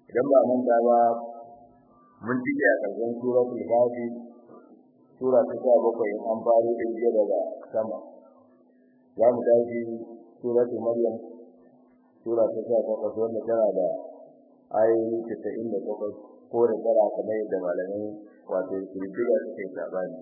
idan ba mun da ba mun tike a ƙarshen suratul kafi sura ta sha bakwai an faro din jiya daga sama za mu tashi suratul maryam sura ta sha takwas wanda tana da ayoyi casa'in da takwas ko da tara kamar yadda malamai wato kirkira suke sabani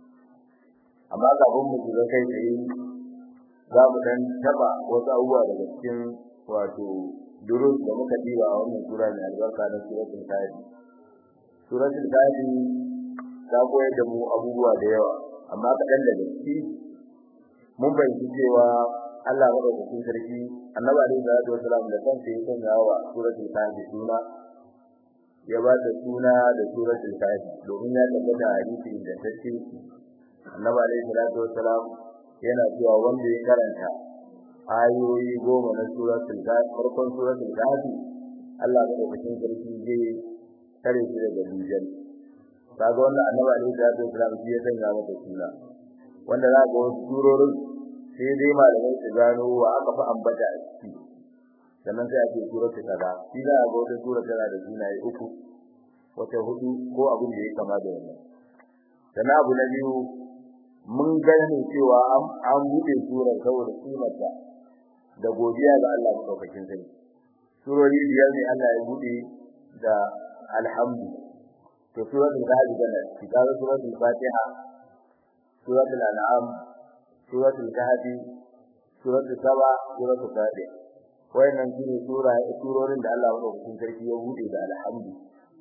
amma kafin mu shiga kai tsaye za mu dan taba wasu abubuwa daga cikin wato durus da muka diba a wannan sura mai albarka na suratul kafi suratul kafi ta koyar da mu abubuwa da yawa amma kaɗan daga ciki mun fahimci cewa Allah madaukakin sarki annabi alaihi salatu wasalam da kansa ya sanya wa suratul kafi suna ya ba ta suna da suratul kafi domin ya tabbata a hadisi da take annabi alaihi salatu wasalam yana cewa wanda ya karanta ayoyi goma na suratul kafi farkon suratul kafi Allah madaukakin sarki zai kare shi daga dujal kaga wannan annabi alaihi salatu wasalam shi ya sanya mata suna wanda za ga wasu surorin sai dai malamai su gano wa aka fi ambata a ciki sannan sai ake suratul kaza shi za a ga wata sura tana da sunaye uku wata hudu ko abin da ya kama da wannan sannan abu na biyu mun gane cewa an buɗe surar saboda kimarta da godiya ga Allah madaukakin sarki surori biyar ne Allah ya buɗe da alhamdu to suratul kahfi da kitabul suratul fatiha suratul an'am suratul kahfi suratul saba suratul fatiha wayannan shine sura surorin da Allah madaukakin sarki ya buɗe da alhamdu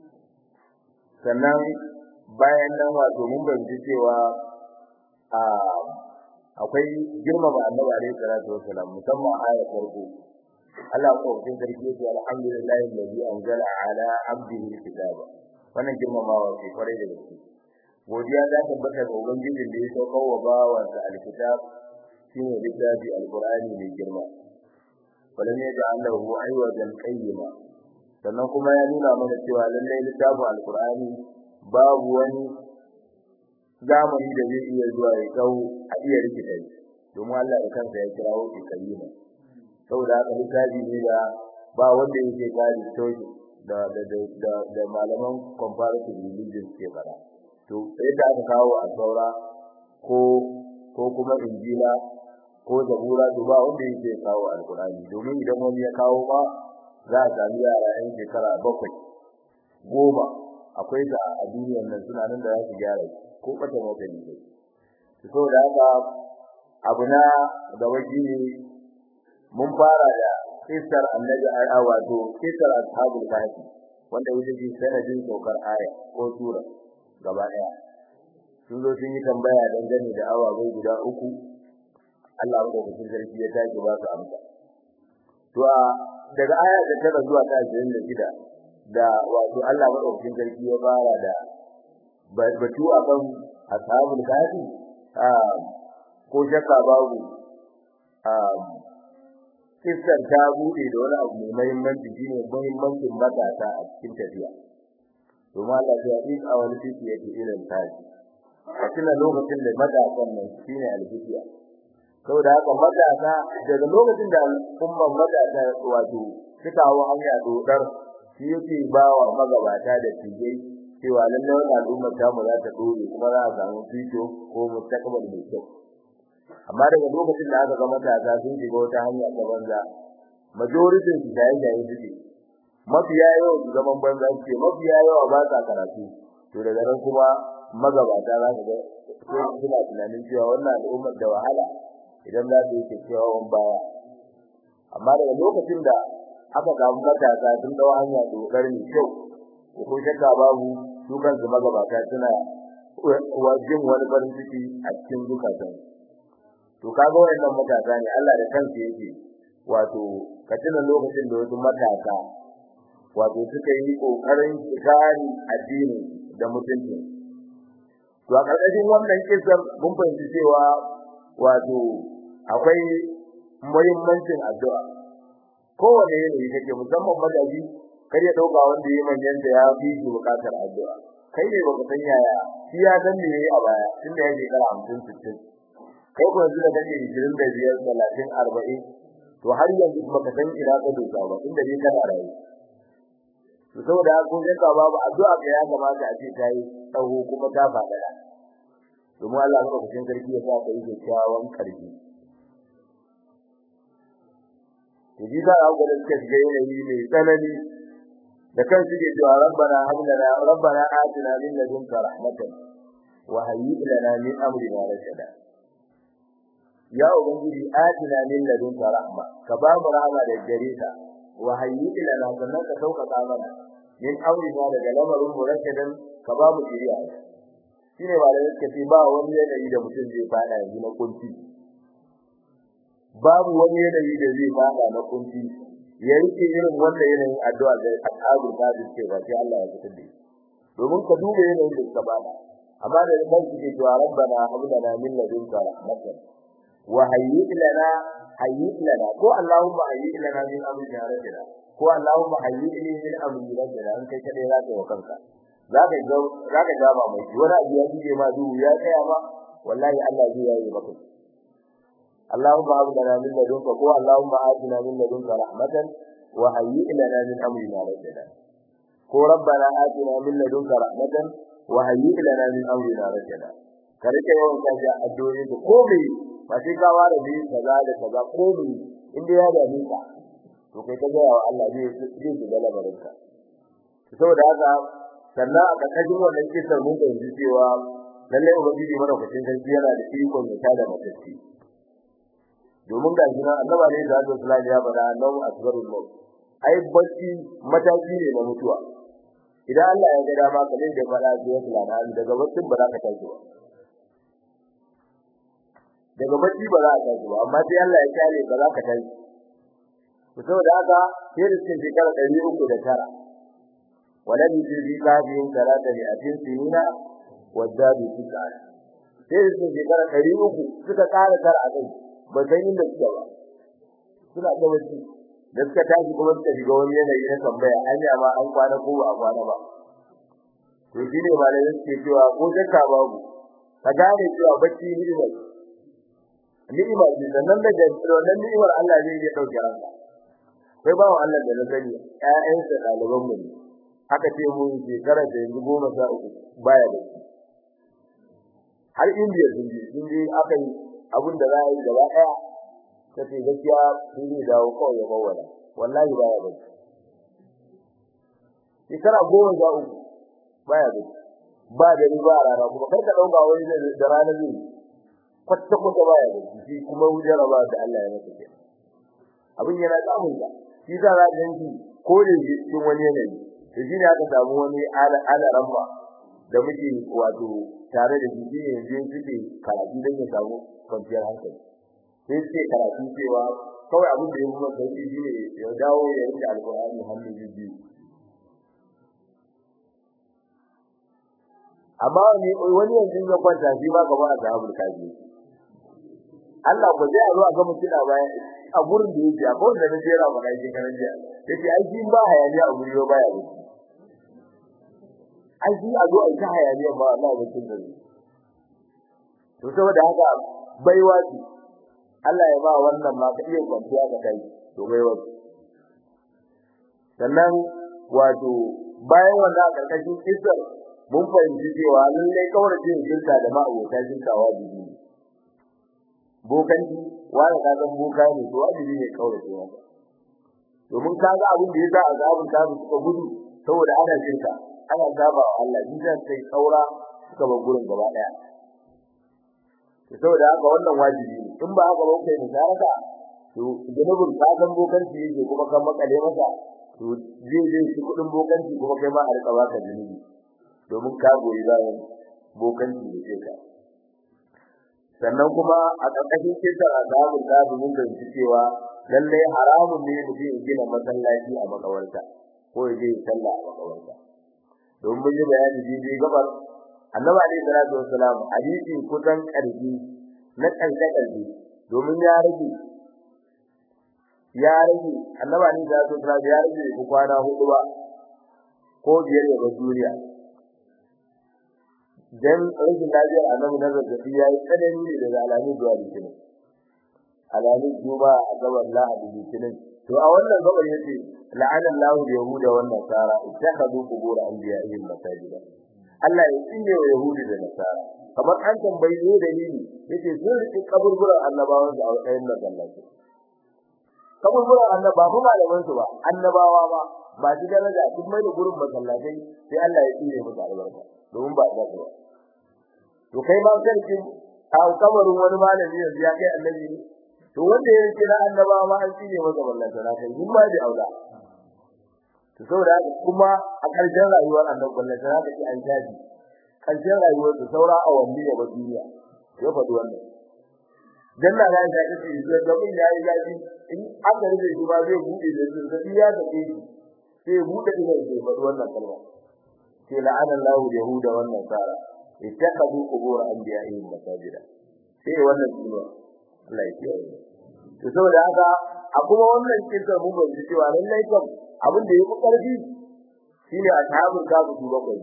sannan bayan nan wato mun bayyana cewa a akwai girmama annabi alaihi salatu wassalam musamman ayar farko Allah ko cikin sarki yake alhamdulillahi alladhi anzala ala abdihi alkitaba wannan girmamawa ce kwarai da gaske godiya ta tabbata ga ubangiji da ya saukar wa bawansa alkitab shine littafi alqur'ani mai girma walam yaj'al lahu aywajan qayyima sannan kuma ya nuna mana cewa lallai littafin alqur'ani babu wani zamani da zai iya zuwa ya kawo a iya rikita shi domin Allah da kansa ya kirawo shi kayyima saboda haka littafi ne da ba wanda yake kare toshi da da da da malaman comparative religion ke fara to yadda aka kawo a saura ko ko kuma injila ko zabura to ba wanda yake kawo alqur'ani domin idan wani ya kawo ba za a sami yara yan shekara bakwai goma akwai da a duniyar nan suna nan da za su gyara ko bata mota ne to da haka abu na da waje mun fara da kisar annabi a wato kisar ashabul kahfi wanda yake ji sanadin saukar aya ko sura gaba daya sun zo sun yi tambaya dangane da awabai guda uku Allah ya dauki sarki ya tashi ba su amsa to daga aya da tara zuwa ta 26 da wato Allah madaukakin sarki ya fara da batu akan ashabul kahfi ah ko shakka babu ah kissan ta bude da wani abu mai muhimmanci shine muhimmancin matasa a cikin tafiya domin Allah ya yi a wani titi yake irin tashi a cikin lokacin da matasan nan shine alfiya saboda haka matasa daga lokacin da umman matasa wato suka hawo hanya dodar shi yake bawa magabata da tijai cewa lallai wannan al'ummar ta mu za ta dore kuma za a samu fito ko mustaqbal mai kyau amma daga lokacin da aka ga matasa sun shiga wata hanya ta banza majority su da yayin suke mafiya yawa su zaman banza suke mafiya yawa ba sa karatu to daga nan kuma magabata za ka ga suna tunanin cewa wannan al'ummar da wahala idan za su yi kyakkyawan baya amma daga lokacin da aka samu matasa sun dawo hanya dokar mai kyau ko shakka babu su kansu magabata suna wajen wani farin ciki a cikin zukatan to kaga wayannan matasa ne Allah da kansa yake wato ka tuna lokacin da wasu matasa wato suka yi kokarin kare addini da mutunci to a karkashin wannan kisan mun fahimci cewa wato akwai muhimmancin addu'a kowane yanayi kake musamman madaji kar ya dauka wanda yayi manyan da ya fi shi bukatar addu'a kai ne baka san yaya shi ya san me yayi a baya tunda yake kara 50 60 kai ko yanzu da kake 25 30 40 to har yanzu baka san ina ka dosa ba inda dai kana rayu to to saboda haka kun ga babu addu'a ga ya kamata a ce ta yi tsawo kuma ta faɗa domin Allah ya kucin sarki ya sa ka yi kyakkyawan karfi to ji za a ga da suka shiga yanayi mai tsanani da kan suke cewa rabbana hab lana rabbana atina min ladunka rahmatan wa hayyi lana min amrina rashada ya ubangiji atina min ladunka rahma ka ba mu rahama da gare ka wa hayyi lana sannan ka sauka mana min amrina daga lamarin mu rashadan ka ba mu shiriya shine ba da yake ce ba wani yanayi da mutum zai fada yanzu na kunci babu wani yanayi da zai fada na kunci ya rike irin wanda yanayin addu'a da ashabul kadir ce ba sai Allah ya fitar da shi domin ka duba yanayin da suka bada amma da kan su ke cewa rabbana hab lana min ladunka rahmatan wa hayyi lana hayyi lana ko allahumma hayyi lana min amrina rashada ko allahumma hayyi li min amrina rashada an kai kadai zaka wa kanka zaka ga zaka ga ba mai wani abu ya dige ma duhu ya tsaya ma wallahi Allah zai yi maka اللهم هب لنا من لدنك قوة اللهم آتنا من لدنك رحمة وهيئ لنا من أمرنا رشدا قو ربنا آتنا من لدنك رحمة وهيئ لنا من أمرنا رشدا karike yawan kaja addu'o'i da komai ba sai ka ware bi kaza da kaza komai inda ya da nika to kai ka ga wa Allah zai zai shiga lamarin ka saboda haka sannan a kakajin wannan kisan mun ga cewa lalle ubangiji mana kucin sarki yana da ikon ya tada matacci domin ga shi annaba ne da Allah sallallahu ya bada annabu asgarul maut ai bacci mataki ne na mutuwa idan Allah ya ga dama kamar da fara da ya fulana daga baccin ba za ka tashi ba daga bacci ba za ka tashi ba amma sai Allah ya kare ba za ka tashi to saboda haka sai da cikin shekara 309 walam yujri qadin salata li atin sinina wadadu tika sai da cikin shekara 300 suka kara tar a kai ba san inda suke ba suna da wasi da suka tashi kuma suka shiga wani yanayi na tambaya anya ma an kwana ko ba a kwana ba to shi ne malamin suke cewa ko shakka babu ka gane cewa bacci ni'ima ni'ima ce sannan daga wannan ni'imar Allah zai iya dauke ranka kai bawo Allah da na sani ƴaƴansa ɗaliban mu ne aka ce mu shekara da yanzu goma sha uku baya da shi har indiya sun je sun je aka yi abin da za a yi gaba ɗaya ta ce gaskiya sun zai dawo kawai ya bawala wallahi baya da shekara goma sha uku baya da ba da riba a rana kuma kar ka ɗauka wani da rana zai kwata kwata baya da shi kuma jaraba da Allah ya masa kenan abin yana samun ka shi za a ganki ko da cikin wani yanayi to shi ne aka samu wani ala ramma da muke wato tare da shi ne yanzu suke karatu don ya samu kwanciyar hankali sai suke karatu cewa kawai abin da ya kuma sauki shi ne ya dawo ya rike alkur'ani hannu biyu amma wani wani yanzu ya kwanta shi ba gaba a sahabul kaji Allah ko zai zo a ga mutum a baya a gurin da yake a ko da nake ra ba kai kan jiya yace ai shi ba hayaniya a guri ba ya wuce ai shi a zo a ta hayaniya ba Allah ba kin dare to saboda haka baiwa ce Allah ya ba wannan ma ka iya kwanciya ga kai to baiwa sannan wato bayan wannan a karkashin isar mun fahimci cewa lallai kaurace shirka da ma'abota shirka wajibi ne bokanci wanda ka san boka ne to wajibi ne kaurace masa domin ka ga abin da yasa azabun ta suka gudu saboda ana shirka ana saba wa Allah shi zan kai kaura suka bar gurin gaba daya to saboda haka wannan wajibi ne in ba haka ba kai musaraka to gunubin ka san bokanci yake kuma kan makale masa to zai zai shi kudin bokanci kuma kai ma a rika baka zunubi domin ka goyi bayan bokanci da ke ka sannan kuma a ƙarƙashin kisan azabun da mun ga cewa lallai haramun ne mutum ya gina masallaci a makawarta ko ya je sallah a makawarta domin mun yi bayani daidai gabar annabi alaihi salatu wassalam hadisi kusan ƙarfi na ƙarshe ƙarfi domin ya rage ya rage annabi alaihi salatu wassalam ya rage ku kwana hudu ba ko biyar ya bar duniya dan rashin lafiyar annabi na zazzabi yayi tsanani ne daga alamun zuwa litinin alamun juma a gaban lahadi litinin to a wannan gabar yace la'ana Allahu yahuda wan nasara ittakhadhu qubur anbiya'ihim masajida Allah ya tsine wa yahudi da nasara kamar an tambayi ne dalili yace sun riki kaburburan annabawan da a matsayin masallaci kaburburan annaba ba malaman su ba annabawa ba ba ji daraja duk mai da gurin masallatai sai Allah ya tsine musu albarka domin ba da ba to kai ma sarki a kabarin wani malami yanzu ya kai annabi ne to wanda ya kira annabawa ma an tsine masa ballanta na kai mun ma da aula to saboda haka kuma a ƙarshen rayuwar annabi ballanta na kai an jaji ƙarshen rayuwar su saura awanni da duniya ya faɗi wannan janna da ya ce shi da mun yayi gaji in an da rike shi ba zai bude da zazzabi ya da shi sai bude ina da faɗi wannan kalma sai la'ana Allahu yahuda wan nasara ittakhadhu qubur anbiya'ihim masajida sai wannan sunan Allah ya kiyaye to saboda haka a kuma wannan kinta mun ba ji cewa lallai kam abin da yake karfi shine ashabul kafi su bakwai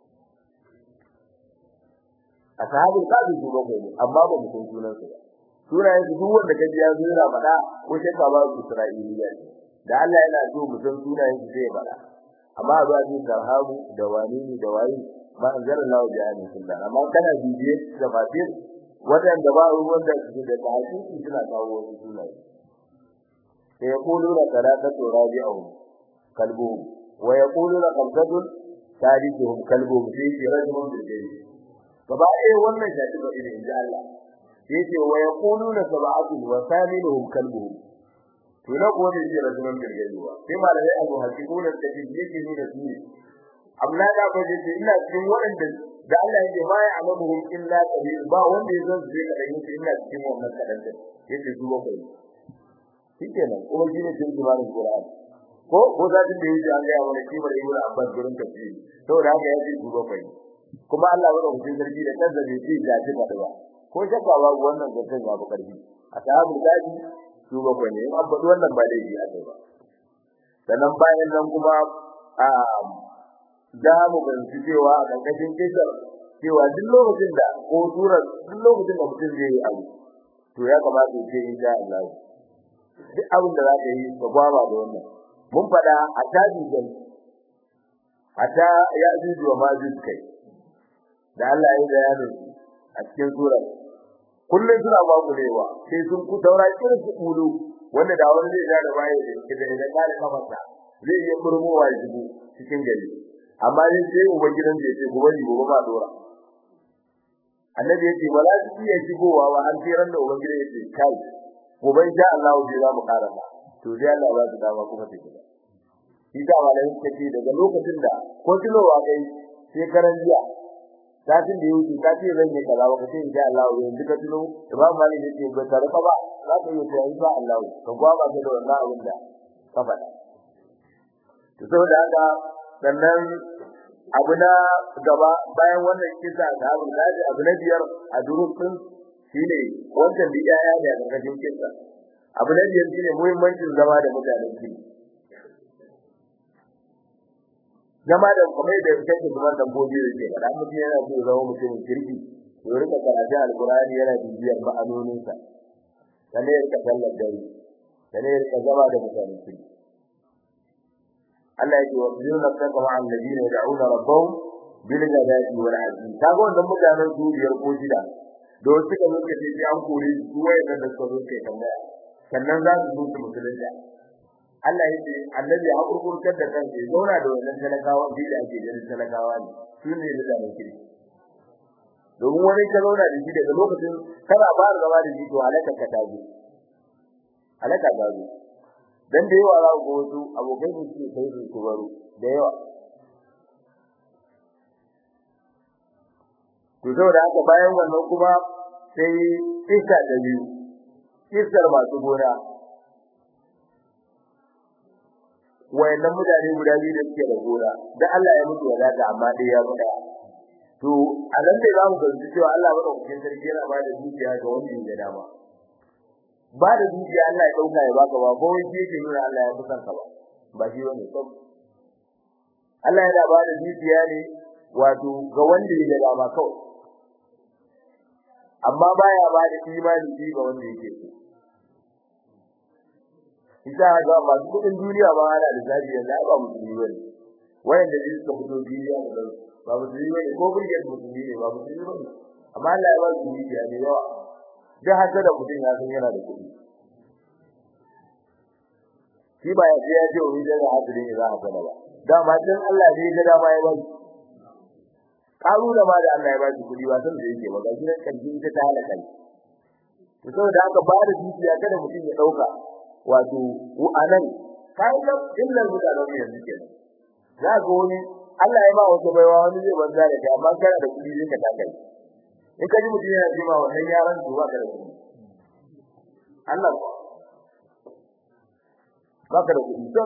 ashabul kafi su bakwai amma ba mu san sunan su ba sunayen su duk wanda kaji ya zo yana faɗa ko shakka ba su Isra'iliya da Allah yana so mu san sunayen su sai ya faɗa amma a zuwa cikin tarhamu da wani ne da wayi ba an zara lawa da yana sunna amma kana bibiye da fatir wadanda ba ruwan da su da tahqiqi suna kawo wasu sunaye sai yaquluna salatatu rabi'uhum kalbuhum wa yaquluna khamsatun thalithuhum kalbuhum fi rajulun bil jayy gaba ɗaya wannan shafi ba idan inda Allah yace wa yaquluna sab'atun wa thaminuhum kalbuhum to na ko ne jira zaman gargajiya sai malai abu hakikuna da yake nuna su ne amma da ba je ina cikin waɗanda da Allah yake ma ya amamuhum illa qalil ba wanda ya zan je kadan yake ina cikin wannan kadan da yake zuwa kai shikenan kuma shi ne cikin jimarin Qur'an ko ko da din da yake an ga wani kibar ibn Abbas gurin tafsiri saboda haka yake zuwa kai kuma Allah ya rubuta zargi da kansa bai ce ya ji ba ko shakka babu wannan zancen ya fi karfi a sahabu dadi su bakwai ne an faɗi wannan ba dai a kai ba sannan bayan nan kuma a za mu ganci cewa a ƙarƙashin kisar cewa duk lokacin da ko surar duk lokacin da mutum zai yi abu to ya kamata ya ce insha Allah duk abin da za ka yi ka gwaba da wannan mun faɗa a tabi jan a ta ya juju wa ma kai da Allah ya yi bayanin a cikin surar kullum suna babulewa sai sun ku daura irin su kulu wanda da wani zai da baya da kida da kare kafarsa zai yi murmuwa ya shigo cikin gari amma dai sai uban gidan da yake gobe ni gobe ba dora annabi yake ba za su iya shigowa ba an sai ran da uban gidan yake kai gobe insha Allah zai za mu kara ba to sai Allah ba su dama kuma take ba shi da malai take daga lokacin da ko tunowa kai sai karan jiya satin da yake ka ce zan yi kaza ba ka ce insha Allah yanzu ka tuno Imam Malik yake ba tare ka ba za ka yi ta insha Allah ka gwaba ka da wannan abin da ka faɗa to saboda haka sannan abu na gaba bayan wannan kisa da abu da abu na biyar a durutun shine wancan da yaya da cikin kisa abu na biyar shine muhimmancin zama da mutanen kirki zama da kuma da kake kuma dabbobi da ke da mutum yana so zama mutumin kirki to rika karatu alqur'ani yana bibiyar ma'anonin sa sannan ya rika sallar dare sannan ya rika zama da mutanen kirki Allah yake wa yunna kaka ma'al ladina yad'una rabbahum bil ghadati wal 'ashi kaga wannan mutanen su biyar ko shida da wasu suka zo kace sai an kore su wayannan da suka zo kai tambaya sannan za su zo su musulunta Allah yake annabi ya hakurkurtar da kansa ya zauna da wannan talakawa da ake ganin talakawa ne su ne da zaman kiri domin wani ka zauna da shi daga lokacin kana fara zama da shi to halaka ka tazo halaka ta zo dan da yawa za ku wasu abokai ne su kai su su baro da yawa to saboda haka bayan wannan kuma sai kisa da biyu kisar masu gona wayannan mutane guda biyu da suke da gona da Allah ya mutu wadata amma dai ya mutu to a nan dai zamu ga cewa Allah ba dauke sarki yana ba da dukiya ga wanda ya dama ba da dukiya Allah ya dauka ya baka ba ko wani yake nuna Allah ya kusan ka ba ba shi bane sab Allah yana ba da dukiya ne wato ga wanda ya dama kawai amma baya ba da imani shi ga wanda yake so ita ga masu kudin duniya ba ana da zabi yanzu ba musulmi bane wayanda zai suka fito duniya da ba musulmi bane ko burge musulmi ne ba musulmi bane amma Allah ya ba su dukiya ne yawa da haka da mutum ya san yana da kudi shi ba ya ce ya ce wani da hadiri ne za a fada ba dama dan Allah ne ga dama ya ba karuna ma da Allah ya ba shi kudi ba san da yake ba ga shi kan ita ta halaka to saboda haka ba da dukiya kada mutum ya dauka wato anan kai da illar mutanen mu yanzu kenan za ga wani Allah ya ba wata baiwa wani zai banza da kai amma kana da kudi zai ka taka in ka ji mutum yana jima wannan yaran zuwa ka da kudi Allah ba ka da kudi to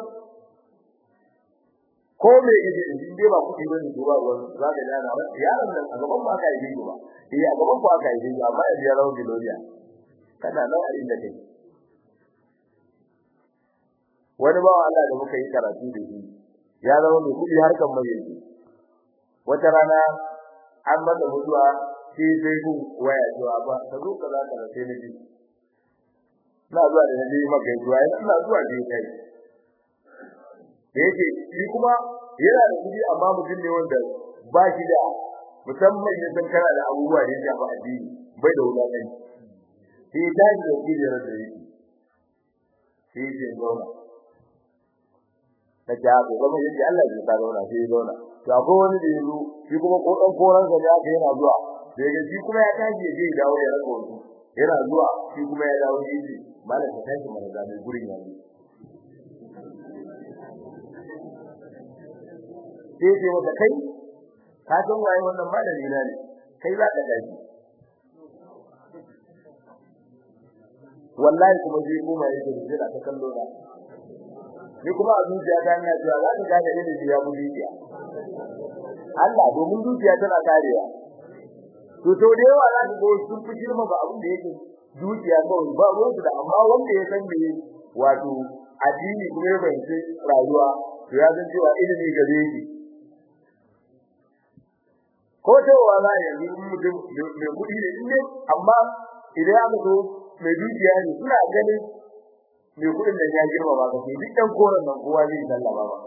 ko me yaje in dai ba kudi bane duba ruwan za ka dana yaron nan a gaban ba ka yi ba eh a gaban ba ka yi amma ya rawu biloriya kana nan a inda kake wani bawa Allah da muka yi karatu da shi ya zama mai kudi harkan mai yanzu wata rana an masa mutuwa sai sai ku waya zuwa ba ka zo ka zaka da sai naji na zuwa da naji maka zuwa ina zuwa da kai da yake shi kuma yana da kudi amma mutum ne wanda ba shi da musamman ya san kana da abubuwa da ya shafi addini bai da wulaƙanci sai ta ji da kudi da yake sai ya zauna ta ja ko kuma yace Allah ya ta zauna sai zauna to akwai wani da yazo shi kuma ko dan koran sa ya yana zuwa da yake shi kuma ya tashi je ya dawo ya rako su yana zuwa shi kuma ya dawo yace malam ka tashi mana da mai gurin yanzu sai ce wata kai ka san waye wannan malami na ne kai za ka tashi wallahi kuma sai kuma yake da ta kallo na ni kuma a zuciya ta ina cewa za ka gane ilimi ya bude ki Allah domin zuciya tana karewa to to da yawa za ka ga sun fi girma ba abin da yake zuciya kawai ba ruwan da amma wanda ya san me wato addini kuma ya bayyana rayuwa to ya san cewa ilimi gare shi ko to wala yanzu mutum mai kudi ne amma idan aka zo mai dukiya ne suna ganin mai kudin da ya girma ba kai duk dan koran nan kowa zai sallama ba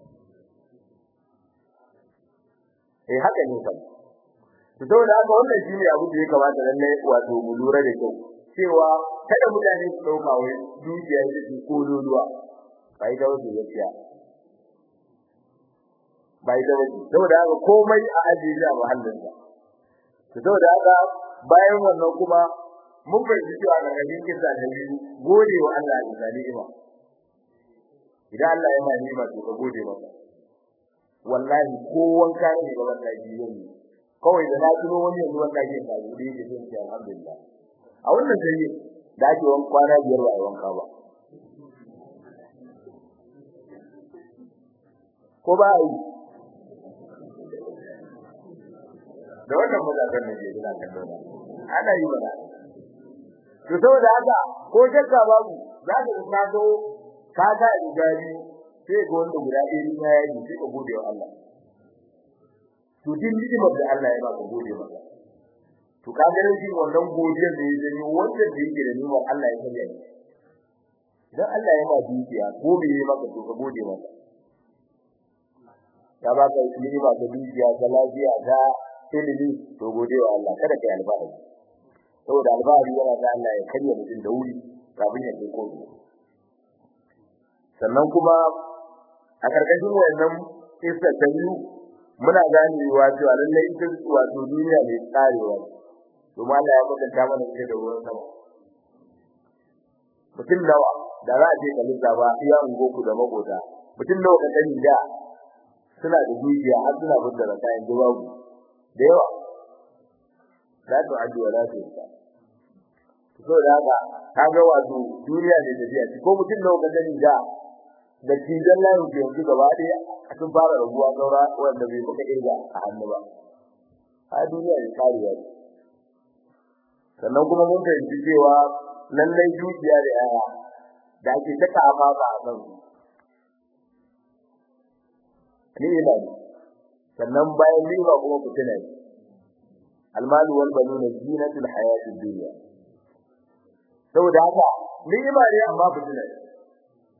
eh haka ne fa to saboda haka wannan shine abu da ya kamata lalle wato mu lura da kyau cewa kada mutane su dauka wai dukiya ce su kololuwa bai da wasu gaskiya bai da wasu saboda haka komai a ajiye shi a mahallinsa to saboda haka bayan wannan kuma mun fahimci cewa daga cikin kisa da biyu gode wa Allah da ni'ima idan Allah ya ma ni'ima to ka gode masa wallahi ko wanka ne ga wannan jiyo ne kawai da na tuno wani yanzu wannan ke ka gode da sai alhamdulillah a wannan sai da ake wani kwana biyar ba wanka ba ko ba yi da wannan mutakan ne ke ina kallon ana yi ba to saboda haka ko shakka babu za ka ka zo ka ga igari sai ga wanda guda ɗaya ne ya yi sai ka gode wa Allah to din ni'imar da Allah ya baka gode maka to ka ga shi wannan godiyar da ya janyo wanda da yake da ni'imar Allah ya sanya shi idan Allah ya ma dukiya ko me ya maka to ka gode maka ya baka ni'ima ta dukiya ta lafiya ta ilimi to gode wa Allah kada kai alfahari saboda albari yana da Allah ya karya mutum da wuri kafin ya kai kotu sannan kuma a karkashin wannan isa ta biyu muna ganewa cewa lallai ita wato duniya ne tsarewa domin Allah ya kwatanta mana ita da ruwan sama mutum nawa da za a je kalisa ba iya ungoku da makota mutum nawa ka sani da suna da dukiya har suna fitar da kayan babu da yawa la tu'addu wa la tuhsa so da haka kaga wato duniya ne da biya ko mutum nawa ka sani da da tijan layin ke yanzu gaba ɗaya sun fara rabuwa saura wanda bai baka irga a hannu ba a duniya ne kariya ce sannan kuma mun fahimci cewa lallai dukiya da yaya da ake ta kama ba a kan ni ina ne sannan bayan riba kuma fitina ne almalu wal banuna zinatul hayatid dunya saboda haka ni'ima ne amma fitina ne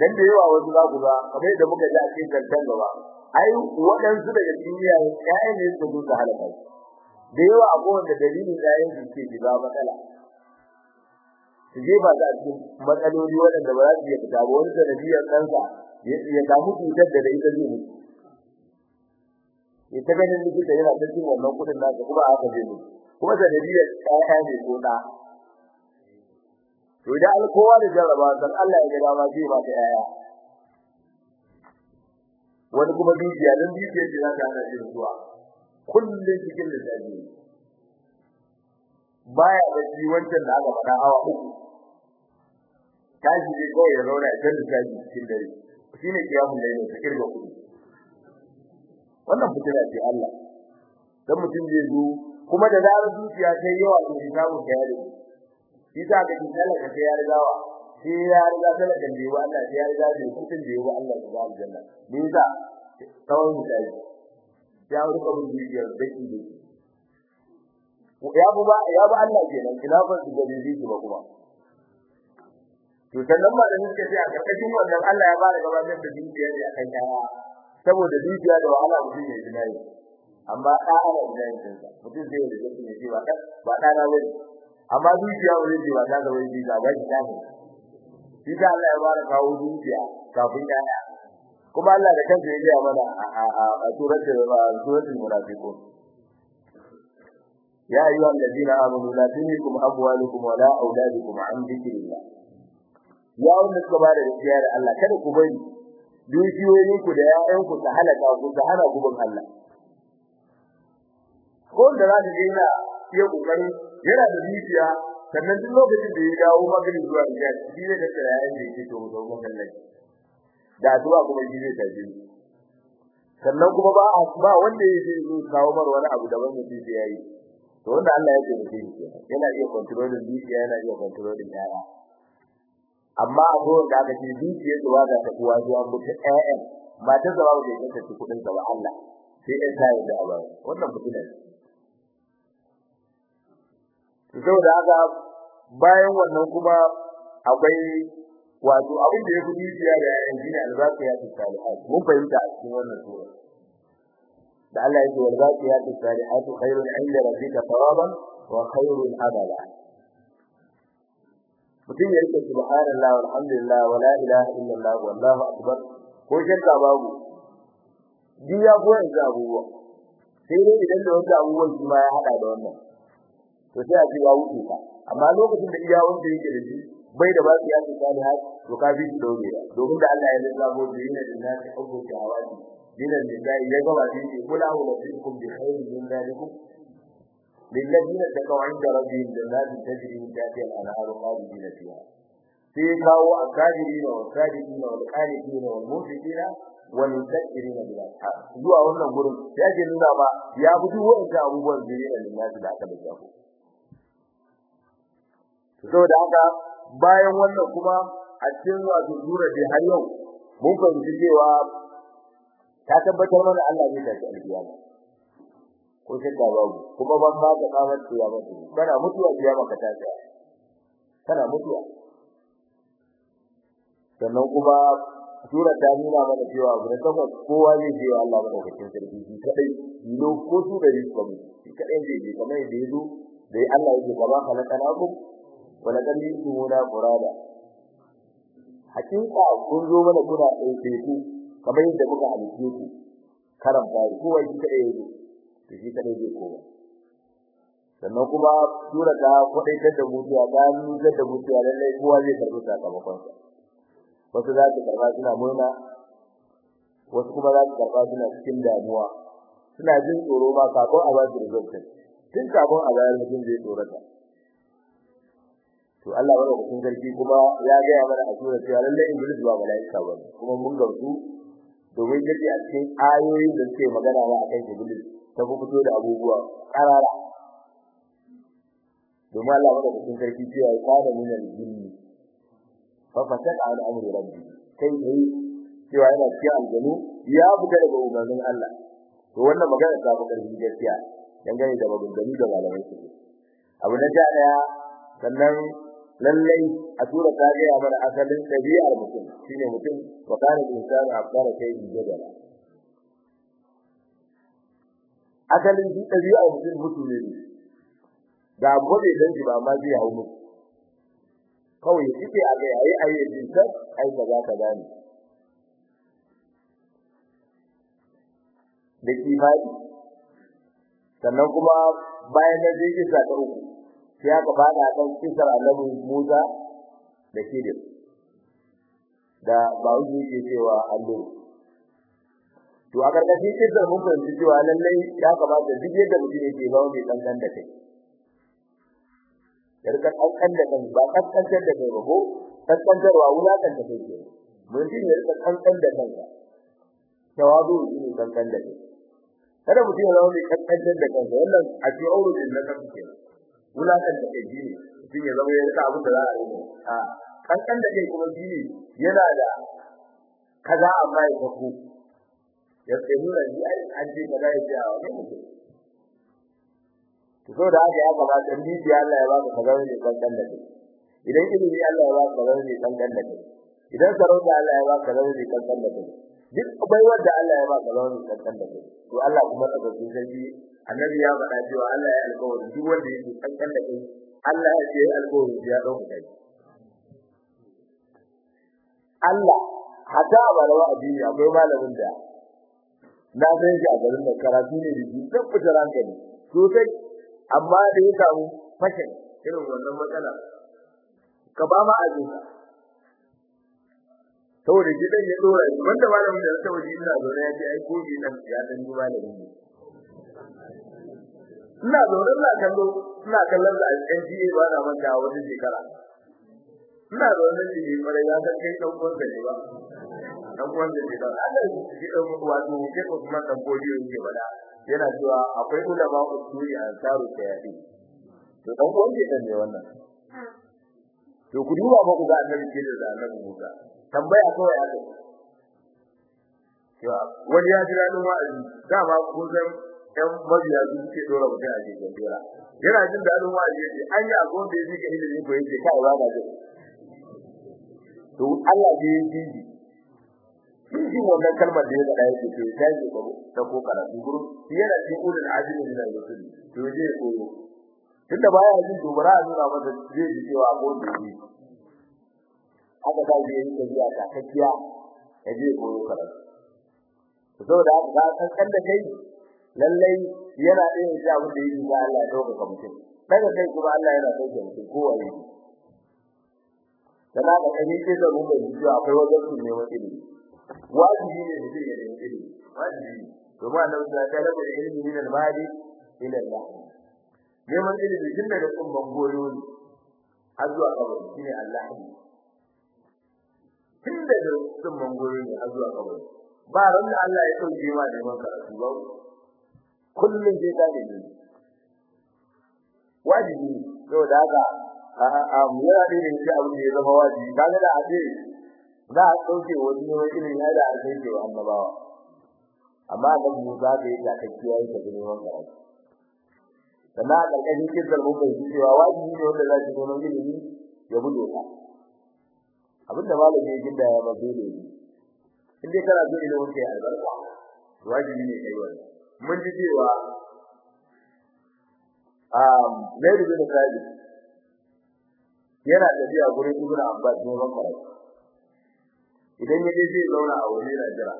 dan da yawa wasu za ku ga kamar yadda muka ji a cikin kantan gaba ai waɗansu daga cikin iyaye ƴaƴan ne su zo halaka da yawa a kowanne dalilin ƴaƴan su ke shiga matsala su je ba za a cikin matsaloli waɗanda ba za su iya fita ba wani sanadiyar ɗansa ya samu cutar da da ita zai mutu ya ta ganin likita yana ta cin wannan kuɗin nasa kuma aka zai mutu kuma sanadiyar ƴaƴa ne ko ɗa to idan alkowa da jarraba dan Allah ya ga dama zai ba ta ƴaƴa wani kuma dukiya dan dukiya ce za ta hana shi zuwa kullun cikin lissafi baya bacci wancan da aka faɗa awa uku tashi ne kawai ya zauna idan lissafi cikin dare shine kiyamun da yake kirga kuɗi wannan fitina ce Allah dan mutum zai zo kuma da zarar dukiya ta yawa to samu kayar shi ta ga kintala ka ya rigawa shi ya riga talaka da yawa Allah ya riga da kudin da yawa Allah ya ba aljanna me yasa tsawon mutane ya ruka bin dukiyar daki da ya bu ba ya ba Allah kenan ina ba su ga bibi ba kuma to sannan ma da suka ce a karkashin wannan Allah ya bada gabatar da dukiya ne akan kaya saboda dukiya da wahala mutum ya ji nayi amma da ana da yin mutum zai da jiki ne ba ba da na wani amma dukiya wani ce ba ta da wani ga ba shi dane shi da Allah ya fara kawo dukiya kafin yana kuma Allah da kansa ya ga mana a suratul suratul munafiqun ya ayyuha alladhina amanu la tulhikum amwalukum wala auladukum an dhikrillah ya wanda suka ba da gaskiya da Allah kada ku bari dukiyoyin ku da ƴaƴan ku ta halaka ku ta hana ku bin Allah ko da za ka ga iya kokari yana da zuciya sannan duk lokacin da ya dawo magana zuwa ga shi ne da tsarayen da yake to domin Allah da addu'a kuma shi zai tafi sannan kuma ba ba wanda yake zo kawo mar wani abu da wanda zai yayi to wanda Allah ya tafi shi yana iya controlling zuciya yana iya controlling yara amma abubuwan da aka ce zuciya da waga ta kuwa zuwa mutu ƴaƴan matar da babu da yake ta kudin ka ba Allah sai ɗan sai da Allah wannan fitina ne saboda haka bayan wannan kuma akwai wato abin da yafi dukiya da yayin shine alzaqiyatu salihat mun fahimta a cikin wannan sura da Allah yake walzaqiyatu salihat khairun 'inda rabbika thawaban wa khairun amala mutum ya rike subhanallah walhamdulillah wala ilaha illallah wallahu akbar ko shirka babu diya ko yanzu abubuwa sai dai idan da wata abubuwan shi ma ya hada da wannan to sai a ce ya wuce ka amma lokacin da iya wanda yake da shi bai da ba su yaki salihat to ka bi dole domin da Allah ya lissafo da yin da nasi hubbu shahawati dinan lillahi ya ga wani ne kula wa lafikum bi khairin min dalikum lilladheena taqaw 'inda rabbihim jannatin tajri min tahtiha al-anharu khalidina fiha sai kawo akadirina wa sadiqina wal qanitina wal mufiqina wal mudakkirina bil ashab zuwa wannan gurin ya ke nuna ba ya fi duk wanda abubuwan zuriya lillahi da aka lissafo saboda haka bayan wannan kuma a cikin wato sura da har yau mun fahimci cewa ta tabbatar mana Allah zai tafi alkiyama ko sai da babu kuma ban ma ka kawo kiyama kana mutuwa kiyama ka tafi kana mutuwa sannan kuma sura ta nuna mana cewa gurin takwas kowa zai je Allah madaukakin sarki shi kadai yilo ko su da rizqi shi kadai zai je kamar yadda yazo dai Allah yake gaba khalaqanakum walakan yusuna qurada hakika kun zo mana kuna ɗauke ku kamar yadda muka halice ku karan bari ko wai kika ɗaya ne to shi kadai zai kowa sannan kuma sura ta kwadai da mutuwa ta nuna da mutuwa lallai kowa zai karɓi sakamakon sa wasu za su karɓa suna murna wasu kuma za su karɓa suna cikin damuwa suna jin tsoro ma kafin a ba su result tun kafin a bayar mutum zai tsorata to Allah wa rabbukum garki kuma ya ga ya mana a sura cewa lalle iblis ba malaika ba kuma mun gamsu domin yake a cikin ayoyin da suke magana wa akan iblis ta fito da abubuwa karara domin Allah wa rabbukum garki cewa ya kana min al-jinni fa fasaka an amri rabbi kai ne cewa yana cikin aljanu ya fita daga umarnin Allah to wannan magana ta fi karfi gaskiya dangane da maganganu da malamai suke abu na ja daya sannan lallai a tura ta ga mana asalin dabi'ar mutum shine mutum wa kana insanu akbara kai jadala asalin shi dabi'ar mutum mutum ne da gobe dan shi ba ma zai hawo mutum kawai yake a ga yayi ayi din sai ai kaza kaza ne da kifadi sannan kuma bayan da zai kisa ta uku sai aka bada kan kisar annabi Musa da Khidir da bawo yake cewa Allah to a gargaɗi kisar mun fahimci cewa lallai ya kamata duk yadda mutum yake zama mai kankan da kai yarka kankan da kai ba kankantar da kai ba ko kankantarwa wulakan da kai ke mun ji ne yarka kankan da kanka tawazu ne kankan da kai kada mutum ya zama mai kankantar da kansa wannan a ce aure din na kanka ke wulakan da kai ne mutum ya zama ya rika abin da za a yi a kankan da kai kuma shi yana da kaza amma ya tafi ya ce nuna ni ai an je kaza ya ce a wani mutum to saboda haka ya kamata ni bi Allah ya baka kaza ne kankan da kai idan ilimi Allah ya baka kaza ne kankan da kai idan sarauta Allah ya baka kaza ne kankan da kai duk baiwar da Allah ya baka kaza ne kankan da kai to Allah kuma da cikin sarki annabi ya faɗa cewa Allah ya alƙawari duk wanda yake kankan da kai Allah ya ce alƙawari ya dauka kai Allah hada malawa addini akwai malamin da na san shi a garin da karatu ne da shi tabbata hankali sosai amma da ya samu fashin irin wannan matsala ka ba ma azin saboda shi dan ya dora shi wanda malamin da ta waje ina zo ya ce ai ko shi dan ya dan ji malamin ne ina zo ina kallo ina kallon da NGA ba na manta wata shekara ina da wannan shi bare ya san kai dan uwan ne ba dan uwan da ne dan Allah shi dan wato ke ko kuma dan bodiyo yake bada yana cewa akwai ulama usuli a taru tayadi to dan uwan ke ne wannan to ku duba ba ku ga annabi ke da annabi Musa tambaya kawai aka ya wani ya jira dan wa'azi dama kun san ɗan mabiya su suke dora mutum a cikin dora yana jin daɗin wa'azi yace an yi abu da yake ilimi ko yake kai ba da jin to Allah ne ya ji shi wannan kalmar da ya faɗa yake to ya ji ko ta ko karatu guru yana cikin ulul azmi min al-rusul to je koyo tunda baya jin dubara a nuna masa zai ji cewa ko ji haka da zai yi tafiya ta kakkiya ya je koyo karatu to saboda haka ka san kan da kai lallai yana da yin abin da yake ga Allah ya dauka ka mutum daga kai kuma Allah yana dauke mutum kowa yake kana da kai ce da mun bai ji akwai wajen su ne wani ilimi wajibi ne mutum ya nemi ilimi wajibi ne domin Allah ya ta da ilimi min al-mali ila Allah neman ilimi tun daga kumban goyo ne har zuwa kabari shine Allah ne tun daga kumban goyo ne har zuwa kabari ba ran da Allah ya dauke ma neman karatu ba kullun sai ka ne wajibi saboda haka a mu yana da yin abin da ya zama wajibi kaga da a ce za a dauke wani ne irin ya da alkai ke annabawa amma da mu za ka yi da kakkiya yi da neman karatu sannan a ƙarƙashin kirzar mun bai cewa wajibi ne wanda za shi neman ilimi ya bude ka abin da malami ya ginda ya ba dole ne in dai kana so ilimin kai albarka wajibi ne kai wannan mun ji cewa um Zaid bin Thabit yana tafiya gurin Ibn Abbas neman karatu idan ya je zai zauna a wani yana jira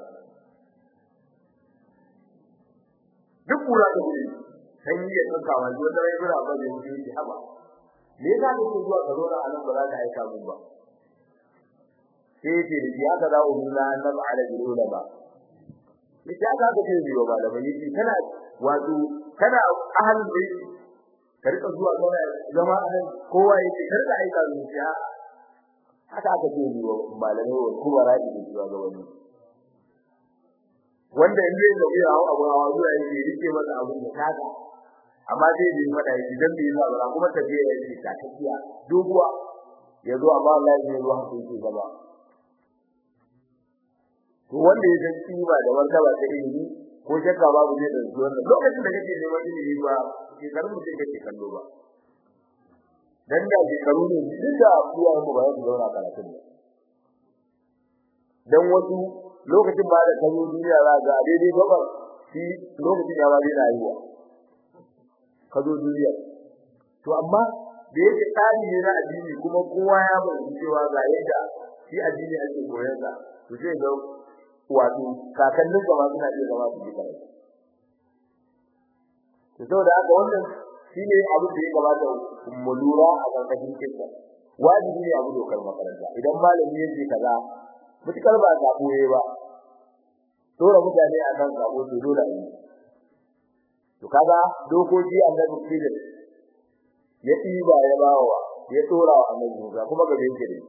duk kura da guri sai ya tsaka wa wanda rai gura ba zai yi shi haba me yasa kake zuwa ka zauna a nan ba za ka aika mun ba sai ce da ya ga dawo mun na annabi ala jirula ba ita ka ga ce biyo ba da mai kana wato kana ahalin bai ka rika zuwa zauna zama a nan kowa yake kar ka aika mun shi haka aka ce biyo malamai wa kuma ra'i da zuwa ga wani wanda in zai zabi a abu a zuwa yake rike masa abun da kaga amma zai yi mata yake dan bai ba ba kuma tafiya yake ta tafiya doguwa yazo amma Allah ya yi haka yake gaba to wanda ya san kima da martaba ta ilimi ko shakka babu zai da wannan lokacin da kake neman ilimi ba ke karin mutum kake kallo ba dan da shekaru ne duk da iyayen mu ba su zauna karatun ne dan wasu lokacin ba da kazo duniya za ga daidai gabar shi lokacin ya ba zai da yiwa kazo duniya to amma da yake tsari ne na addini kuma kowa ya bayyana cewa ga yadda shi addini ake koyar da to sai ga wato kakannin gaba suna iya zama su ji karatu to saboda haka wannan shine abu da ya gabata mu lura a karkashin kissa wajibi ne abu dokar makaranta idan malami ya ce kaza mutukar ba ta koye ba dora mutane a kan sabo to dole ne to kaga dokoki annabi filin ya tiba ya bawa ya tora wa annabi Musa kuma gabe yake ne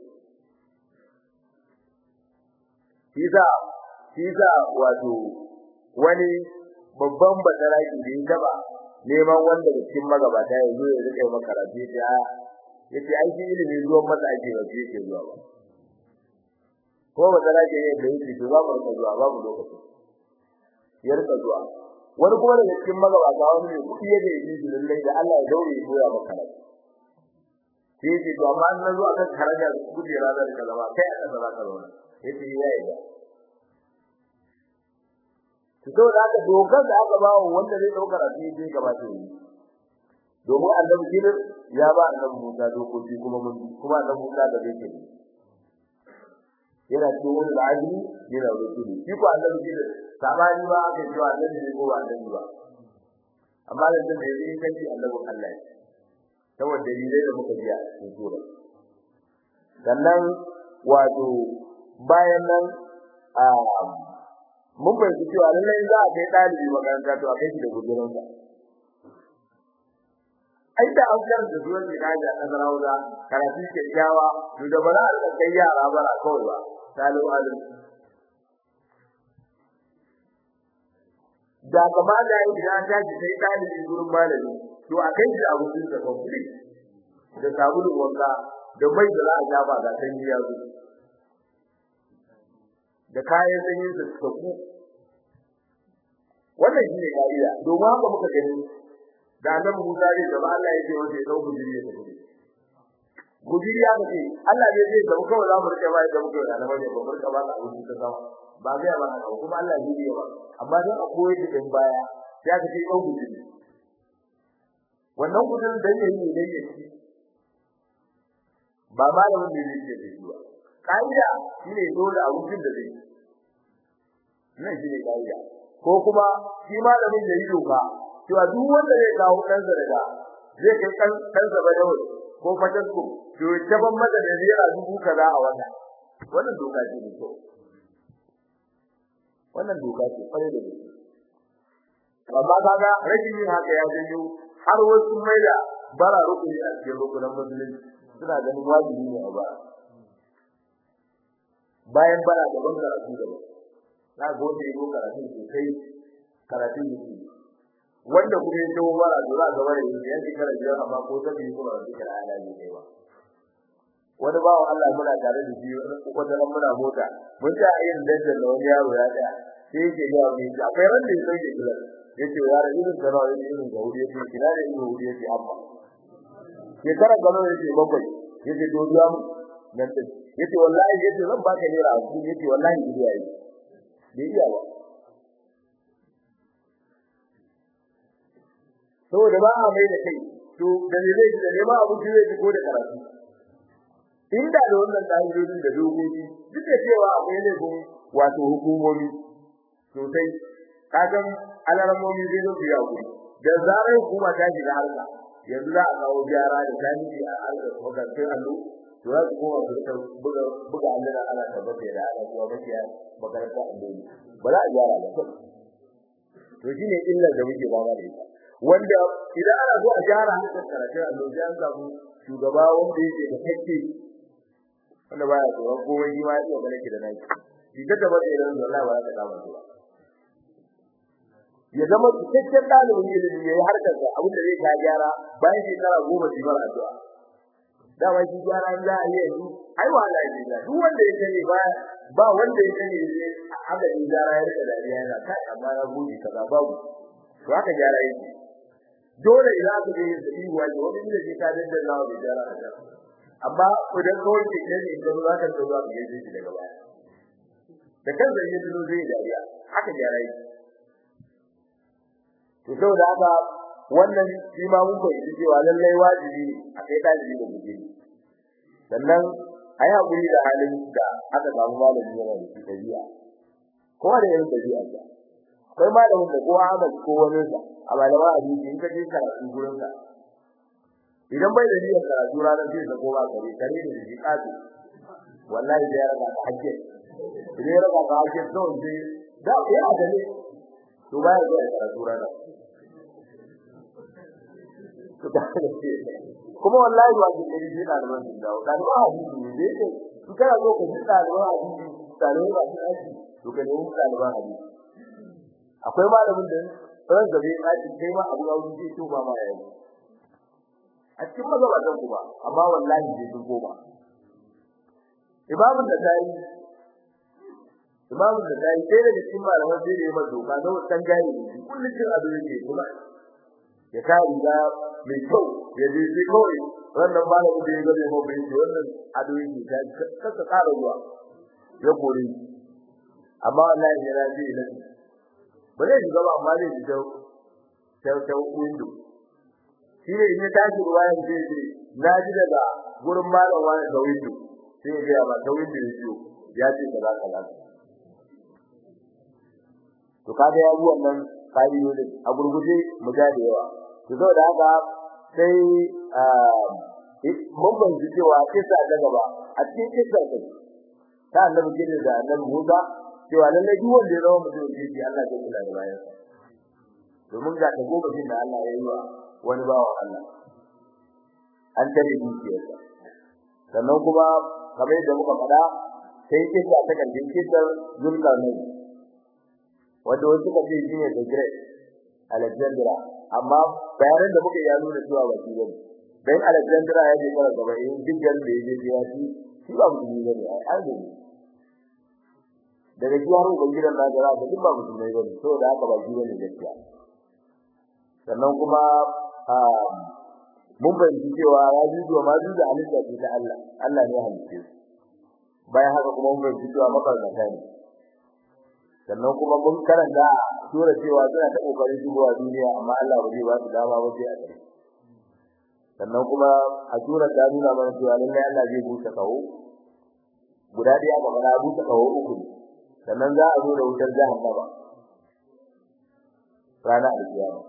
Kiza kiza wato wani babban badaraki da ya taba neman wanda da cikin magabata ya zo ya rike makaratu ya yace ai shi ilimi zuwan masa ake ba shi yake zuwa ba ko badaraki ne da yake to za mu rika zuwa babu lokaci ya rika zuwa wani kuma daga cikin magabata wani ne kudi yake yi shi lallai da Allah ya daure ya koya maka karatu sai ce to amma an zo akan karaja kujera da kalama kai a kasa za ka zauna yace ya yi da to da aka dokar da aka bawo wanda zai dauka rafi sai gaba ta yi domin annabi kidir ya ba annabi Musa dokoki kuma mun kuma annabi Musa da zai kiri yana cikin da ajini yana rusuli shi ko annabi kidir sabani ba aka ji annabi ne ko annabi ba amma da da yake kanci annabi Allah saboda dalilai da muka ji a cikin sura sannan wato bayan nan a mun bai ji cewa lallai za a kai dalibi makaranta to a kai shi da gudurin sa ai da an kar da zuwan da kaja a Zarauza karatu ke kyawa to da bara a kai yara bara kawai ba salu alim da kama da yi da ta ji sai dalibi gurin malami to a kai shi a gurin sa complete da sabulun wanka da mai da za a jaba ga sanyi ya zo da kayan sanyi su tsaku wannan shine kariya domin haka muka gani da nan Musa ne da Allah yake wanda ya dauki jiri ya tafi gudiri ya ce Allah ne zai zama kawai za mu rike ba da muke da nan ne ba mu rike ba da abin da zama ba zai ba haka kuma Allah ne zai ba amma dan a koyi da din baya ya ce kai dauki jiri wannan gudun da yake yi ne yake ba malamin da yake da shi ba kaida shine dole abincin da zai nan shine kaida ko kuma shi malamin da yi doka cewa duk wanda zai kawo kansa daga zai kai kan kansa ba da ko fatasku to taban mata da zira dubu kaza a wata wannan doka ce ne to wannan doka ce kware da gaske amma kaga rashin yin haka ya janyo har wasu mai da bara rukuni a cikin rukunan musulunci suna ganin wajibi ne a ba bayan bara da ban karatu da na gode ko karatu sosai karatun yake wanda kuma ya tawo bara da za ga bare ya ji kara biyar amma ko ta bi kuma da kira ala ne kai ba wani bawo Allah muna tare da shi ko da nan muna mota mun ta yin dandan da wani yaro ya da sai yake ga mu akwai ran da yake kula yace ya ra irin da rawa irin da wuri yake kira da irin wuri yake amma ya kara gano yake bakwai yace to biya mu nan din yace wallahi yace zan baka naira 50 yace wallahi biya yi bai iya ba saboda ba a mai da kai to da ne zai da ne ma abu ji zai ko da karatu inda da wannan dalilin da dokoki duk da cewa akwai ne gun wato hukumomi sosai kagan alarmomi zai zo biya ku da zarar hukuma ta shiga harka yanzu za a kawo gyara da jami'i a harkar makarantar allo to za su koma su ta buga buga allura ana tabbata da ana kuma makiya makarantar allo ba za a gyara ba to shine illar da muke fama da ita wanda idan ana so a gyara harkar karatun allo sai an samu shugaba wanda yake da hakki wanda baya tsoron komai shi ma ya tsoron yake da naki shi ta tabbata idan wallahi ba za ta kama ba ya zama cikakken dalibin ilimi yayi harkar sa abin da zai ka gyara bayan shekara goma shi bar addu'a dama shi gyara za a yi yanzu ai wallahi ne da duk wanda ya sani ba ba wanda ya sani ne haka ne gyara ya rika dariya yana kai amma na gode kaza babu to haka gyara yake dole idan aka je da yi wani wani ne ke ka da Allah da jara da amma idan kawai ke ne in ga za ka zo za ka je shi daga baya da kan zai yi dole zai dariya haka ya rai to saboda haka wannan shi ma mun koyi cewa lallai wajibi a kai dalibi da guje sannan a yi haƙuri da halin da aka samu malami yana da shi tabi'a kowa da irin tabi'a sa akwai malamin da ko Ahmad ko wani sa a malama hadisi in ka je karatu gurin sa idan bai da niyyar karatu ranar zai sako ba kare kare da shi kasu wallahi da ya raka ka hajje idan ya raka ka hajje to sai da ya da ne to ba ya da karatu ranar kuma wallahi ba ki kiri shi ɗaliban sun dawo ɗaliban hadisi ne da yake su kana zo ka ji ɗaliban hadisi ɗaliban ba su aiki to ka nemi ɗaliban hadisi akwai malamin da ran da bai aiki kai ma abu ga wani to ba ma yayi a cikin mazhabatan ku ba amma wallahi bai sun koma imamun da dai imamun da dai sai daga cikin malaman sai da ya mazo ka zo san gani kullun cin ado yake kuma ya ka riga mai kyau ya je sai kawai wannan malamin da ya gabe mu bai ce wannan ado yake ta kaka ƙara ruwa ya kore amma wallahi ya raji ila ba zai shiga ba amma zai shiga ta ta window shi ne in ya tashi ruwayan zai ce na ji daga gurin malam wani da window sai ya ga ba ta window ya ce ya ce kaza kaza to kaga ya yi wannan ka'idodin a gurguje mu ga da yawa to saboda haka sai mun ban ji cewa kisa da gaba a cikin kisa ta ta annabi gidan da annabi Musa cewa lalle duk wanda ya zama mutum da shi Allah zai kula da bayan domin ga ta gobe da Allah ya yi wa wani bawa Allah an tare dukiyarsa sannan kuma kamar yadda muka faɗa sai kisa ta kan kisar Zulkarnain wanda wasu ka ce shine the great Alexandra amma bayanan da muka ya nuna cewa ba shi bane dan Alexandra ya je fara gaba in dukkan da yaje ya ci shi ba mutum ne ne ai ne daga jiyar ubangidan da gara da duk ba mutum ne bane to da haka ba shi bane gaskiya sannan kuma mun bayyana cewa ya ji zuwa ma da halitta ce ta Allah Allah ne ya halice su bayan haka kuma mun bayyana cewa mafarkata ne sannan kuma mun karanta sura cewa suna ta kokarin shigowa duniya amma Allah ba zai ba su dama ba sai a gare sannan kuma a sura ta nuna mana cewa lallai Allah zai busa kawo guda ɗaya ga mana busa kawo uku ne sannan za a zo da wutar jahannama rana alkiyama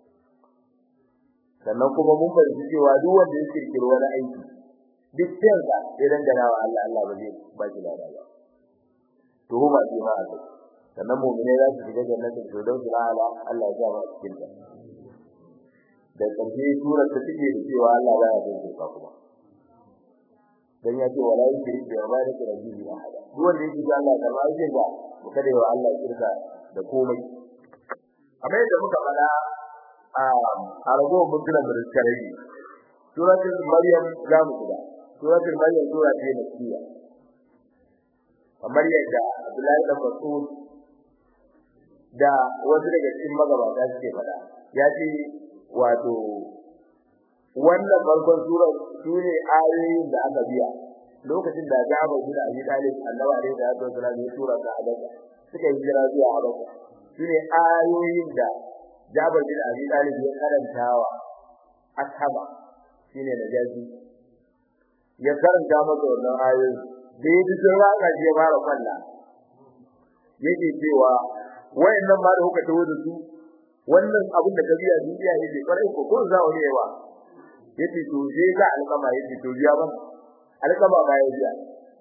sannan kuma mun fahimci cewa duk wanda ya kirkiri wani aiki duk kansa sai dangana wa Allah Allah ba zai ba shi lada ba tuhuma ce ma a kai sannan mu'mine za su shiga jannatin firdaus ala Allah ya ba su cikin ta da karshe sura ta take da cewa Allah ba ya dace ka kuma dan ya ce wala yusri bi ibadati rabbihi ahada duk wanda yake ga Allah da ba zai ga kada yawa Allah shirka da komai amma yadda muka fada a a ragowar mutunan da suka rage suratul maryam za mu shiga suratul maryam sura ce makkiya kamar yadda Abdullahi dan Mas'ud da wasu daga cikin magabata suke fada ya ce wato wannan farkon surar sune ayoyin da aka biya lokacin da Jabir bin Abi Talib Annabi alaihi salatu wasallam ya tura ka Habasha suka yi hijira zuwa Habasha sune ayoyin da Jabir bin Abi Talib ya karantawa ashaba shine da jaji ya karanta masa wannan ayoyin da ya ji sun raka shi ya fara kwalla yake cewa wayannan ma da kuka tawo da su wannan abin da kabiya duniya yake kwarai ko ko za wani yawa yace to je ga alƙama yace to biya ba alƙama ba ya biya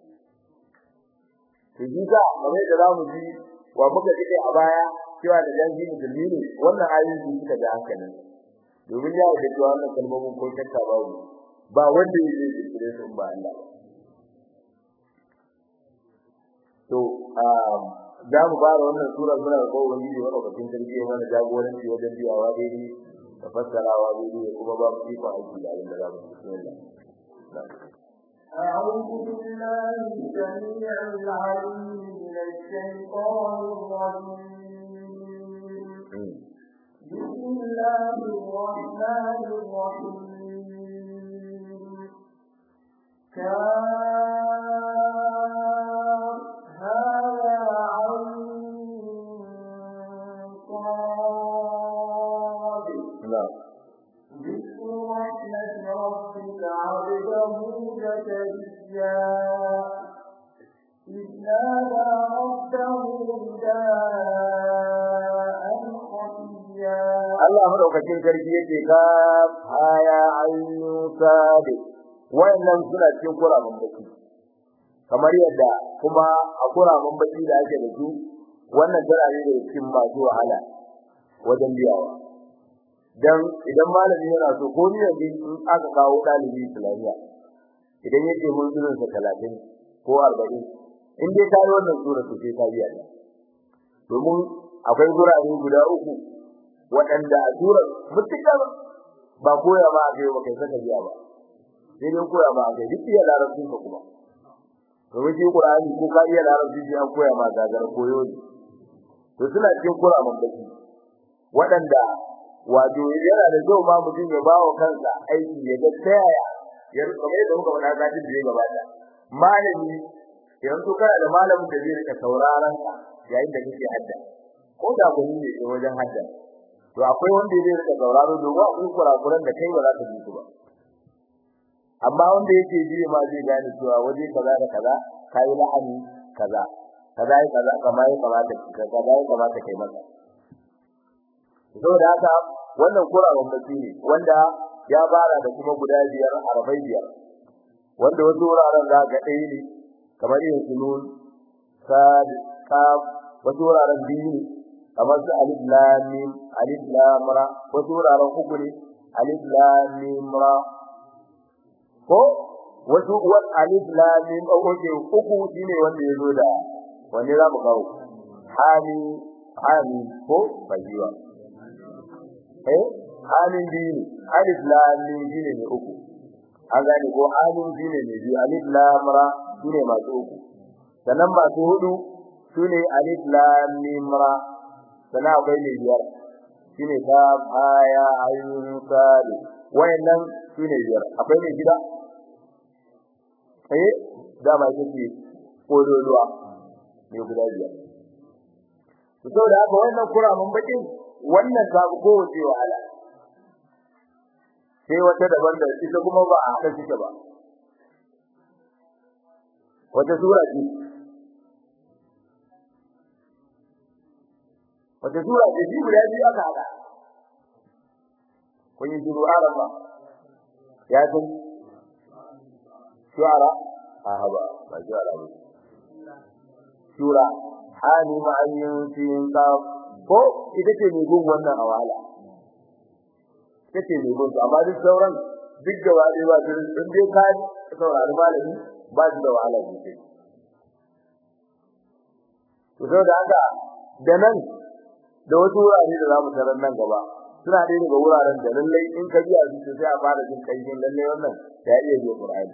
to ji ga kamar da zamu ji wa muka ji a baya cewa da janji musulmi ne wannan ayoyi su suka da hankalin domin ya da cewa wannan kalmomin ko shakka babu ba wanda yake kire su ba Allah to za mu fara wannan sura muna da kowa wani wanda bakin sarki mana jagoranci wajen biyawa daidai da fassarawa daidai kuma ba mu ifa aiki da abin da za mu bismillah أعوذ بالله السميع العليم من الشيطان الرجيم بسم الله الرحمن الرحيم كاف هذا عين صاد na'am ذكر رحمة ربك عبده زكريا إذ نادى ربه نداء خفيا Allah madaukakin sarki yake ka aya ayyun sabi wayannan suna cikin kuramin baki kamar yadda kuma a kuramin baki da ake da su wannan tana ne da cikin masu wahala wajen biyawa dan idan malami yana so ko ni yanzu in aka kawo dalibi islamiya idan yake mun zurin sa 30 ko 40 in dai kai wannan sura to sai ka biya ta domin akwai gurare guda uku waɗanda a tura mutukar ba koya ba a kai ba kai saka biya ba sai dai koya ba a kai duk iya larabcin ka kuma domin shi Qur'ani ko ka iya larabci sai an koya ma gagar koyo ne to suna cikin Qur'anin baki waɗanda wato yana da kyau ma mutum ya bawa kansa aiki ya ga ta yaya ya kamar yadda muka faɗa zafin da ya gabata malami yanzu kana da malamin da zai rika sauraron ka yayin da kake hadda ko da gani ne a wajen hadda to akwai wanda zai rika sauraro domin akwai kurakuran da kai ba za ka ji su ba amma wanda yake ji ma zai gane cewa waje kaza da kaza kai la'ani kaza kaza yi kaza kamar ya kamata kaza ya kamata kai masa saboda haka wannan kurawan baki ne wanda ya fara da kuma guda biyar arabai biyar wanda wasu wuraren za ga ɗaya ne kamar yin sunun sad kaf wasu wuraren biyu ne kamar su alif lam mim alif lam ra wasu wuraren uku ne alif lam mim ra ko wasu wat alif lam mim oke uku shine wanda yazo da wanne za mu kawo hami hami ko bajiwa eh hamin biyu ne alif lam mim shine ne uku an gane ko hamin shine ne biyu alif lam ra shine masu uku sannan masu hudu sune alif lam mim ra sannan akwai ne biyar shine ka aya ayyun sali wayannan sune biyar akwai ne gida eh da ba yake kodoluwa ne guda biyar to saboda haka wannan kuramin bakin wannan ta ko wace wahala sai wata daban da ita kuma ba a hada take ba wata sura ce wata sura ce ji guda biyu aka hada kun yi shiru araba ya san shuara a haba ba shuara ba shura hani ma'ayin sin ka ko ita ce mai gun wannan awala ita ce mai gun amma duk sauran duk gaba ɗaya ba su in dai ka saurari malami ba su da wahala sosai to saboda haka da nan da wasu wurare da zamu tarar nan gaba suna ɗaya daga wuraren da lallai in ka biya su sai a fara jin kaifin lallai wannan ya iya biya Qur'ani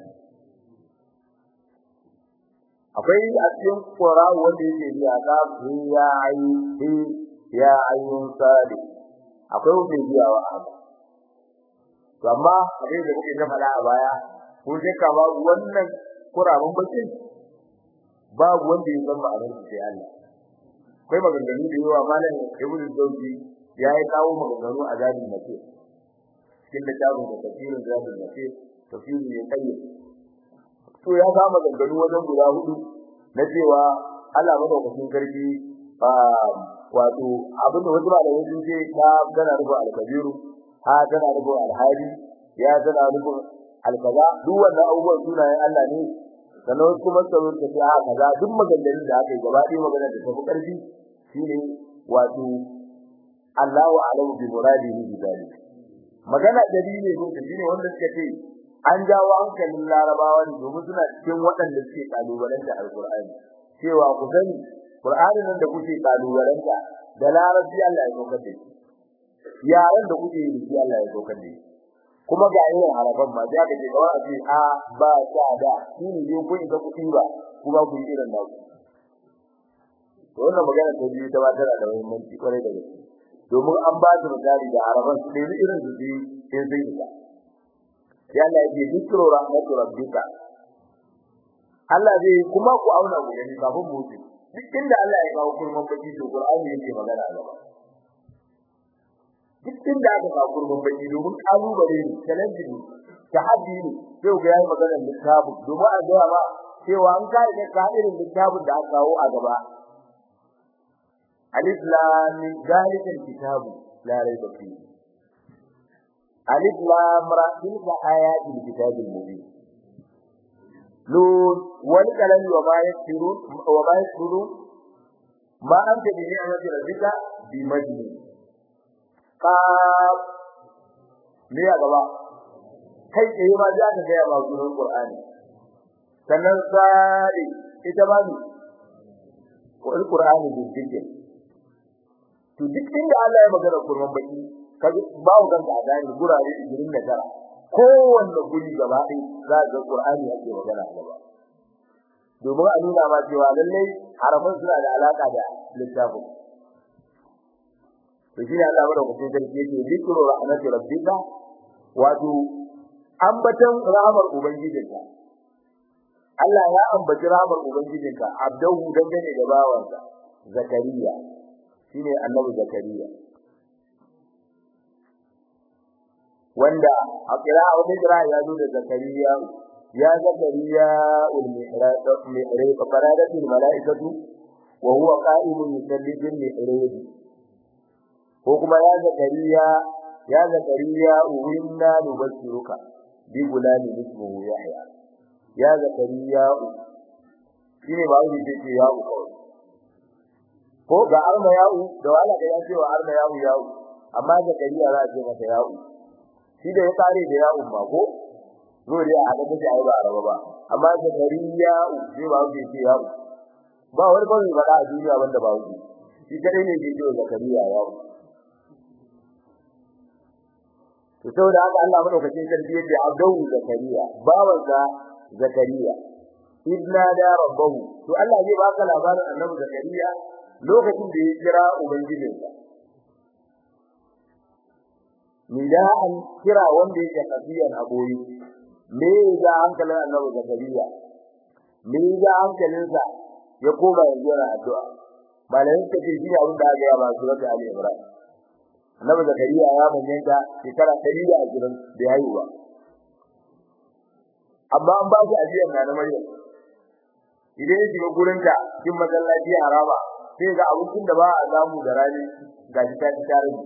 akwai a cikin Qur'ani wanda yake biya ka ya ayi ya ayyun sadi akwai wanda yake biya wa to amma abin da kuke ta faɗa a baya ko sai ka ba wannan Qur'anin bakin babu wanda ya san ma'anar sai Allah akwai maganganu da yawa malam Ibn Zawji ya yi kawo maganganu a zadin mace cikin littafin da tafsirin zadin mace tafsirin ne kai to ya ga maganganu wajen guda hudu na cewa Allah madaukakin sarki wato abin da wasu malamai sun ce ta tana rubu al-kabiru ha tana rubu al-hadi ya tana rubu al-kaza duk wannan abubuwan sunayen Allah ne sannan wasu kuma suka zo ta a kaza duk maganganun da aka yi gaba ɗaya maganar da tafi ƙarfi shine wato Allahu a'lamu bi muradihi bi zalik magana dalili ko shine wanda suka ce an jawo hankalin larabawa ne domin suna cikin waɗanda suke kalubalanta alqur'ani cewa ku sani qur'ani nan da kuke kalubalanta da larabci Allah ya saukar da shi yaran da kuke yi shi Allah ya saukar da shi kuma ga irin harafan ma da aka ce kawai a ce a ba ta da shi ne dai kun ga kuɗi ba kuma ku yi irin naku to wannan magana ta biyu ta ba tana da muhimmanci kwarai da gaske domin an ba su misali da araban su ɗaya irin su ji in sun isa ya Allah ya ce dikro rahmatu rabbika Allah zai kuma ku auna ku gani kafin mu wuce duk inda Allah ya kawo kurman baki to Qur'ani yake magana gaba duk inda aka kawo kurman baki domin kalubale ne challenge ne tahaddi ne sai ga yayi magana littafi domin a ga ba cewa an kare ne ka irin littafin da aka kawo a gaba alif lam mim zalikal kitabu la rayba fihi alif lam ra tilka ayatul kitabil mubin nun wal kalam wa ma yasirun wa ma yasirun ma anta bi ni'mati rabbika bi majnun qaf me ya gaba kai tsaye ma za ka ga ya ba sunan qur'ani sannan sai ita ba ni qur'ani din dike to duk inda Allah ya magana kurman baki kaga bawo ganka a dani gurare 29 kowanne guri gaba ɗaya za ga Qur'ani ake magana gaba domin a nuna ma cewa lallai harafan suna da alaka da littafin to shi ne Allah madaukakin sarki yake zikru rahmati rabbika wato ambatan rahmar ubangijinka Allah ya ambaci rahmar ubangijinka abdahu dangane da bawansa zakariya shine annabi zakariya wanda a kira wani kira ya zo da zakariya ya zakariya ul mihrab mihrab faradatul malaikatu wa huwa qa'imun yusalli bil mihrab ko kuma ya zakariya ya zakariya uwinna nubashiruka bi gulani ismuhu yahya ya zakariya shine ba wani ce ya u ko ga arma ya'u da wala da ya ce wa arma ya'u ya'u amma zakariya za a ce masa ya'u shi da ya kare da ya umma ko zo dai a da miji ai ba araba ba amma da kariya sai ba wuce ce ya ba wani kawai ba da duniya wanda ba wuce shi kadai ne ke ce zakariya ya to saboda haka Allah madaukakin sarki yake abdau zakariya bawansa zakariya idna da rabbahu to Allah zai baka labarin annabi zakariya lokacin da ya kira ubangijinsa nida'an kira wanda yake kafiyan aboyi me ya hankalin annabi zakariya me ya hankalinsa ya koma yanzu yana addu'a malamin ta ce shi ne abin da aka yi ba surat ali imran annabi zakariya ya manyanta shekara 120 da haihuwa amma an ba shi ajiyar na na maryam idan ya shiga gurin ta cikin masallaci haraba sai ga abincin da ba a samu da rani ga shi ta ci tare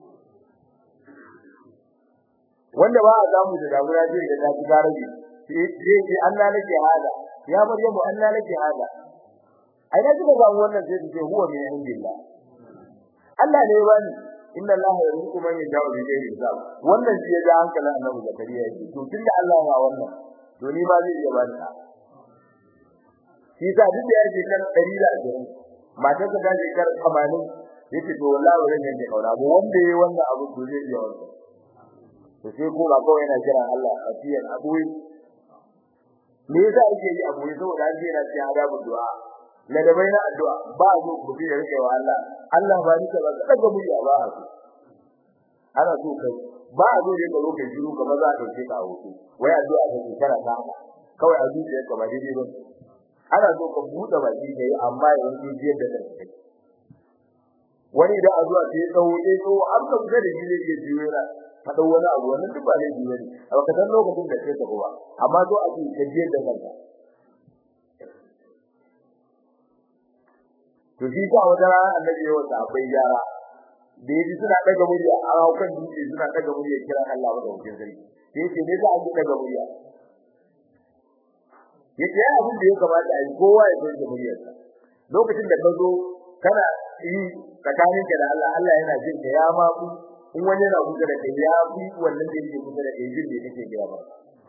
wanda ba a samu da damuna zai da ta ci garabi sai sai Allah nake hada ya maryamu Allah nake hada ai da kika ga wannan sai ce huwa min indillah Allah ne bani inna Allah yarzuqu man yasha'u bi ghairi hisab wannan shi ya ga hankalin Annabi Zakariya yake to tunda Allah ya wannan to ni ba zai iya bani ta shi sa duk da yake kan 120 matar ta gaje kar 80 yace to wallahi wurin ne kauna mu wanda yayi wannan abu to zai iya wannan to sai ko ba kawai yana kira Allah afiyan abuwi me yasa yake yi abu saboda an yana cikin adabu du'a la da baina addu'a ba zo ku bi da rike wa Allah Allah ba ni ka ba daga mu ya ba su ana so kai ba zo da ka roke jiru ka ba za ka dauke ka hoto wai addu'a ta kana ta kawai a zuciya ka ba daidai ba ana so ka buɗe baki kai amma yanzu jiyar da kai wani da azuwa sai tsawo sai tsawo har ka fita da shi ne ke jiyo yana faɗin wani abu wannan duk ba laifi bane a baka san lokacin da kai ta ba amma zo a cikin kajiyar da kanka to shi ka wata rana annabi yawa sahabbai yara da yaji suna daga murya a kan dutse suna daga murya kira Allah wa daukin sarki sai yace ne za a ji daga murya yace ya abin da ya kamata a yi kowa ya dauke muryarsa lokacin da ka zo kana yi tsakaninka da Allah Allah yana jin ka ya ma ku in wani yana kusa da kai ya fi wannan da yake kusa da kai jin da kake gaya ba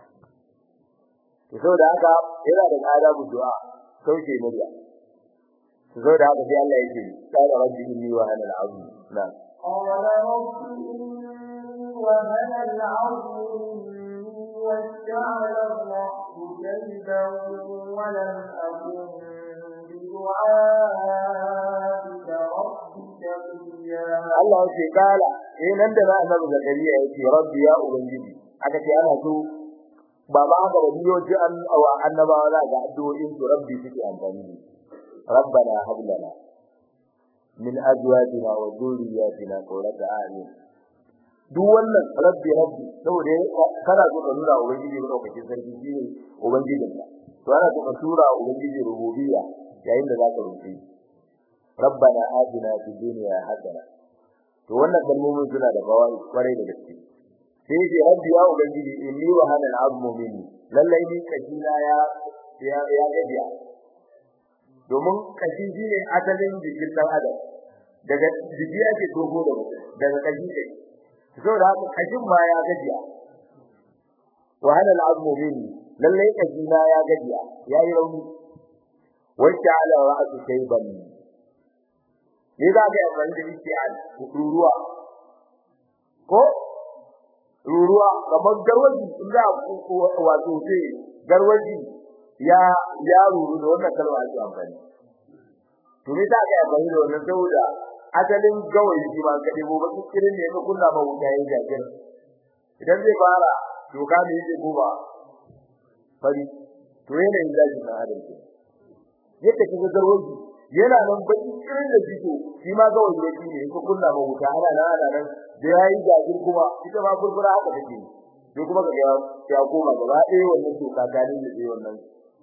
to saboda haka yana da adabu du'a sauke murya to saboda haka sai Allah yake qala rabbi inni wa ana al-azim na قال رب إني وهن العظم مني واشتعل الرأس شيبا ولم أكن بدعائك رب شقيا Allah ya ce kala eh nan da na annabi zakariya ya ce rabbi ya ubangiji aka ce ana so ba ba haka ba biyo ji an wa annabawa za ga addu'o'in su rabbi suke amfani da rabbana hab lana min azwajina wa dhurriyyatina qurrata a'yun duk wannan rabbi rabbi saboda kana so ka nuna ubangiji ko kake sarki shi ne ubangijin ka to ana so ka tura ubangiji rububiyya yayin da zaka roƙi rabbana atina fid dunya hasana to wannan kalmomin suna da bawai kwarai da gaske sai dai rabbi ya ubangiji inni wa hana al'azmu minni lallai ni kashina ya ya ya gajiya domin kashi shine asalin jikin dan adam daga jiki ake togo da daga kashi ne saboda haka kashin ma ya gajiya wa hana al'azmu minni lallai kashina ya gajiya yayi rauni wacce ala ra'su shayban ne za ka yi amfani da isti'al ruruwa ko ruruwa kamar garwaji in za a wato ce garwaji ya ya ruru da wannan kalma ake amfani to me za ka yi amfani da wannan saboda asalin gawayi shi ma ka debo ba kirin ne ka kunna ma wuta yayin jajir idan zai fara to ka me yake goba fari to yana yin zaji na adam ke yadda kaga garwaji yana nan baki kirin da jiko shi ma gawayi ne shi ne ka kunna ma wuta ana nan ana nan da yayi jajir kuma ita ma furfura haka take sai kuma ga ya koma gaba ɗaya wannan to ka dalin da wannan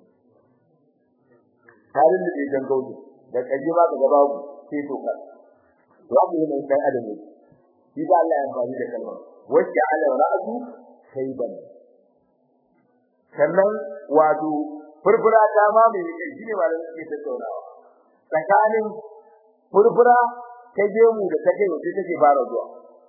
halin da ke jan gaudi da kaji ba ka gaba ku sai to ka babu ne dan adam ne shi da Allah ya amfani da kalmar wacce ala ra'su shayban sannan wato furfura ta ma mai kai shine ba da suke tattaunawa tsakanin furfura ta gemu da take wace take fara zuwa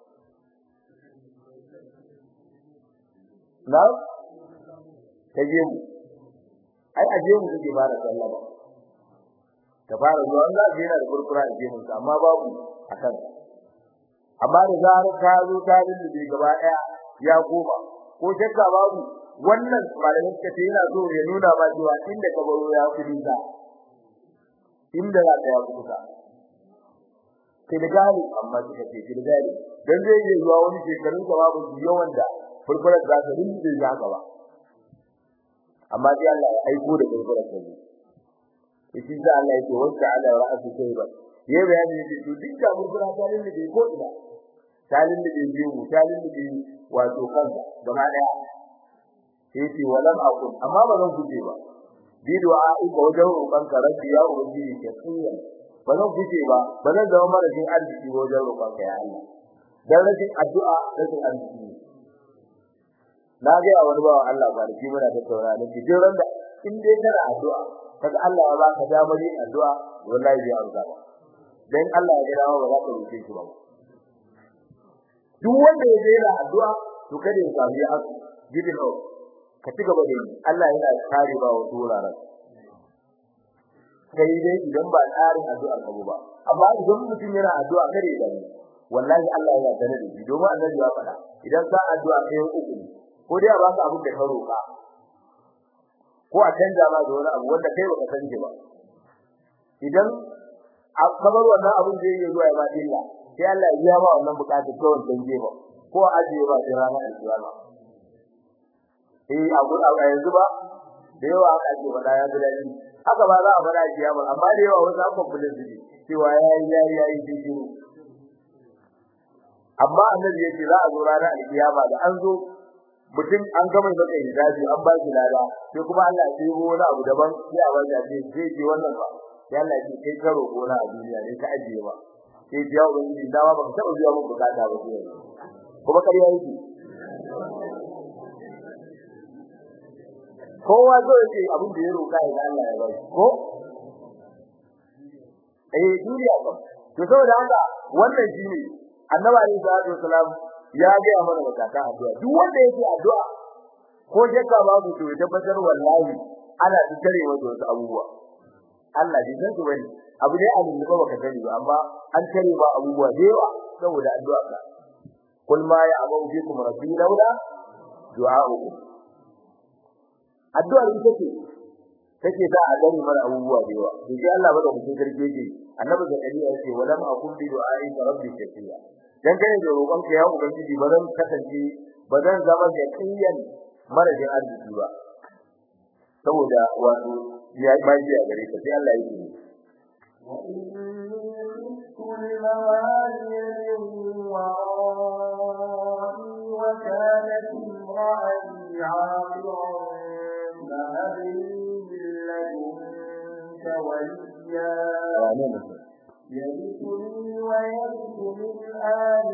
na ta gemu ai a gemu take fara sallama ta fara zuwa Allah zai yana da furfura a gemun sa amma babu akan amma da zarar ta zo ta rinda gaba daya ya koma ko shakka babu wannan malamin ka yana so ya nuna ba cewa inda ka baro ya kudi ka inda za ka ya kuka kilgali amma kika ce kilgali dan zai yi zuwa wani shekarun ka babu yawan da furfurar za ta rinda za ka ba amma dai Allah ya aiko da furfurar ta shi da Allah yake wanda ala ra'su shayba ya bayani yake to duk da furfura ta rinda ko ina talin da bai yi talin da bai wato kanka gaba daya sai ce walam aqul amma ba zan guje ba bi du'a ga wajen roƙon ka rabbi ya ubangiji ke tsiya ba zan guje ba ba zan zama marashin arziki wajen roƙon ka ya Allah dan rashin addu'a rashin arziki na ga wani bawa Allah ba da muna tattauna ne ki jin randa in dai kana addu'a kaga Allah ya baka damar yin addu'a wallahi zai amsa ba dan Allah ya gina ba za ka roƙe shi ba duk wanda ya jera addu'a to kada ya samu ya asu gidin au ka ci gaba da yi Allah yana kare ba wasu wuraren sai dai idan ba tsarin addu'a ka ba amma idan mutum yana addu'a kare da ni wallahi Allah yana tare da shi domin annabi ya faɗa idan ka addu'a kai uku ko dai a baka abin da ka roƙa ko a canja ma da wani abu wanda kai baka san ba idan a kabar wannan abin da yake zuwa ya ba illa sai Allah ya biya ma wannan bukatun kawai dan jefa ko ajiye ba sai ranar alkiyama eh abu a yanzu ba da yawa aka ce wala ya bilali haka ba za a fara kiyama amma da yawa wasu aka kula da shi cewa yayi yayi yayi shi amma annabi yace za a zo ranar alkiyama da an zo mutum an gama maka hijabi an ba shi lada sai kuma Allah ya yi wani abu daban sai a wanda ce zai ji wannan ba sai Allah ya ce kai karo gona a duniya ne ka ajiye ba sai ya ubangiji dawa ba ka taba zuwa mun bukata ba sai kuma kariya yake kowa zo yake abin da ya roka ya Allah ya bai ko eh duniya ba to saboda haka wannan shine annabi alaihi salatu wasalam ya ga mana bukata addu'a duk wanda yake addu'a ko shakka babu to ya tabbatar wallahi ana tsare masa wasu abubuwa Allah bai san su bane abu ne an yi ba baka sani ba amma an tare ba abubuwa da yawa saboda addu'a ka kul ma ya abu bikum rabbi laula du'a'ukum addu'a ita ce take sa a gani mana abubuwa da yawa to sai Allah bada mutum sarki yake annabi zakariya yace walam akun bi du'a'i rabbi shaqiya dan kai da roƙon ka ya ubangiji ba zan kasance ba zan zama da kiyan marajin arziki ba saboda wato ya ba shi a gare ka sai Allah yake وكانت امرأتي عاقرا فهب لي لدنك وليا يرثني ويرث من آل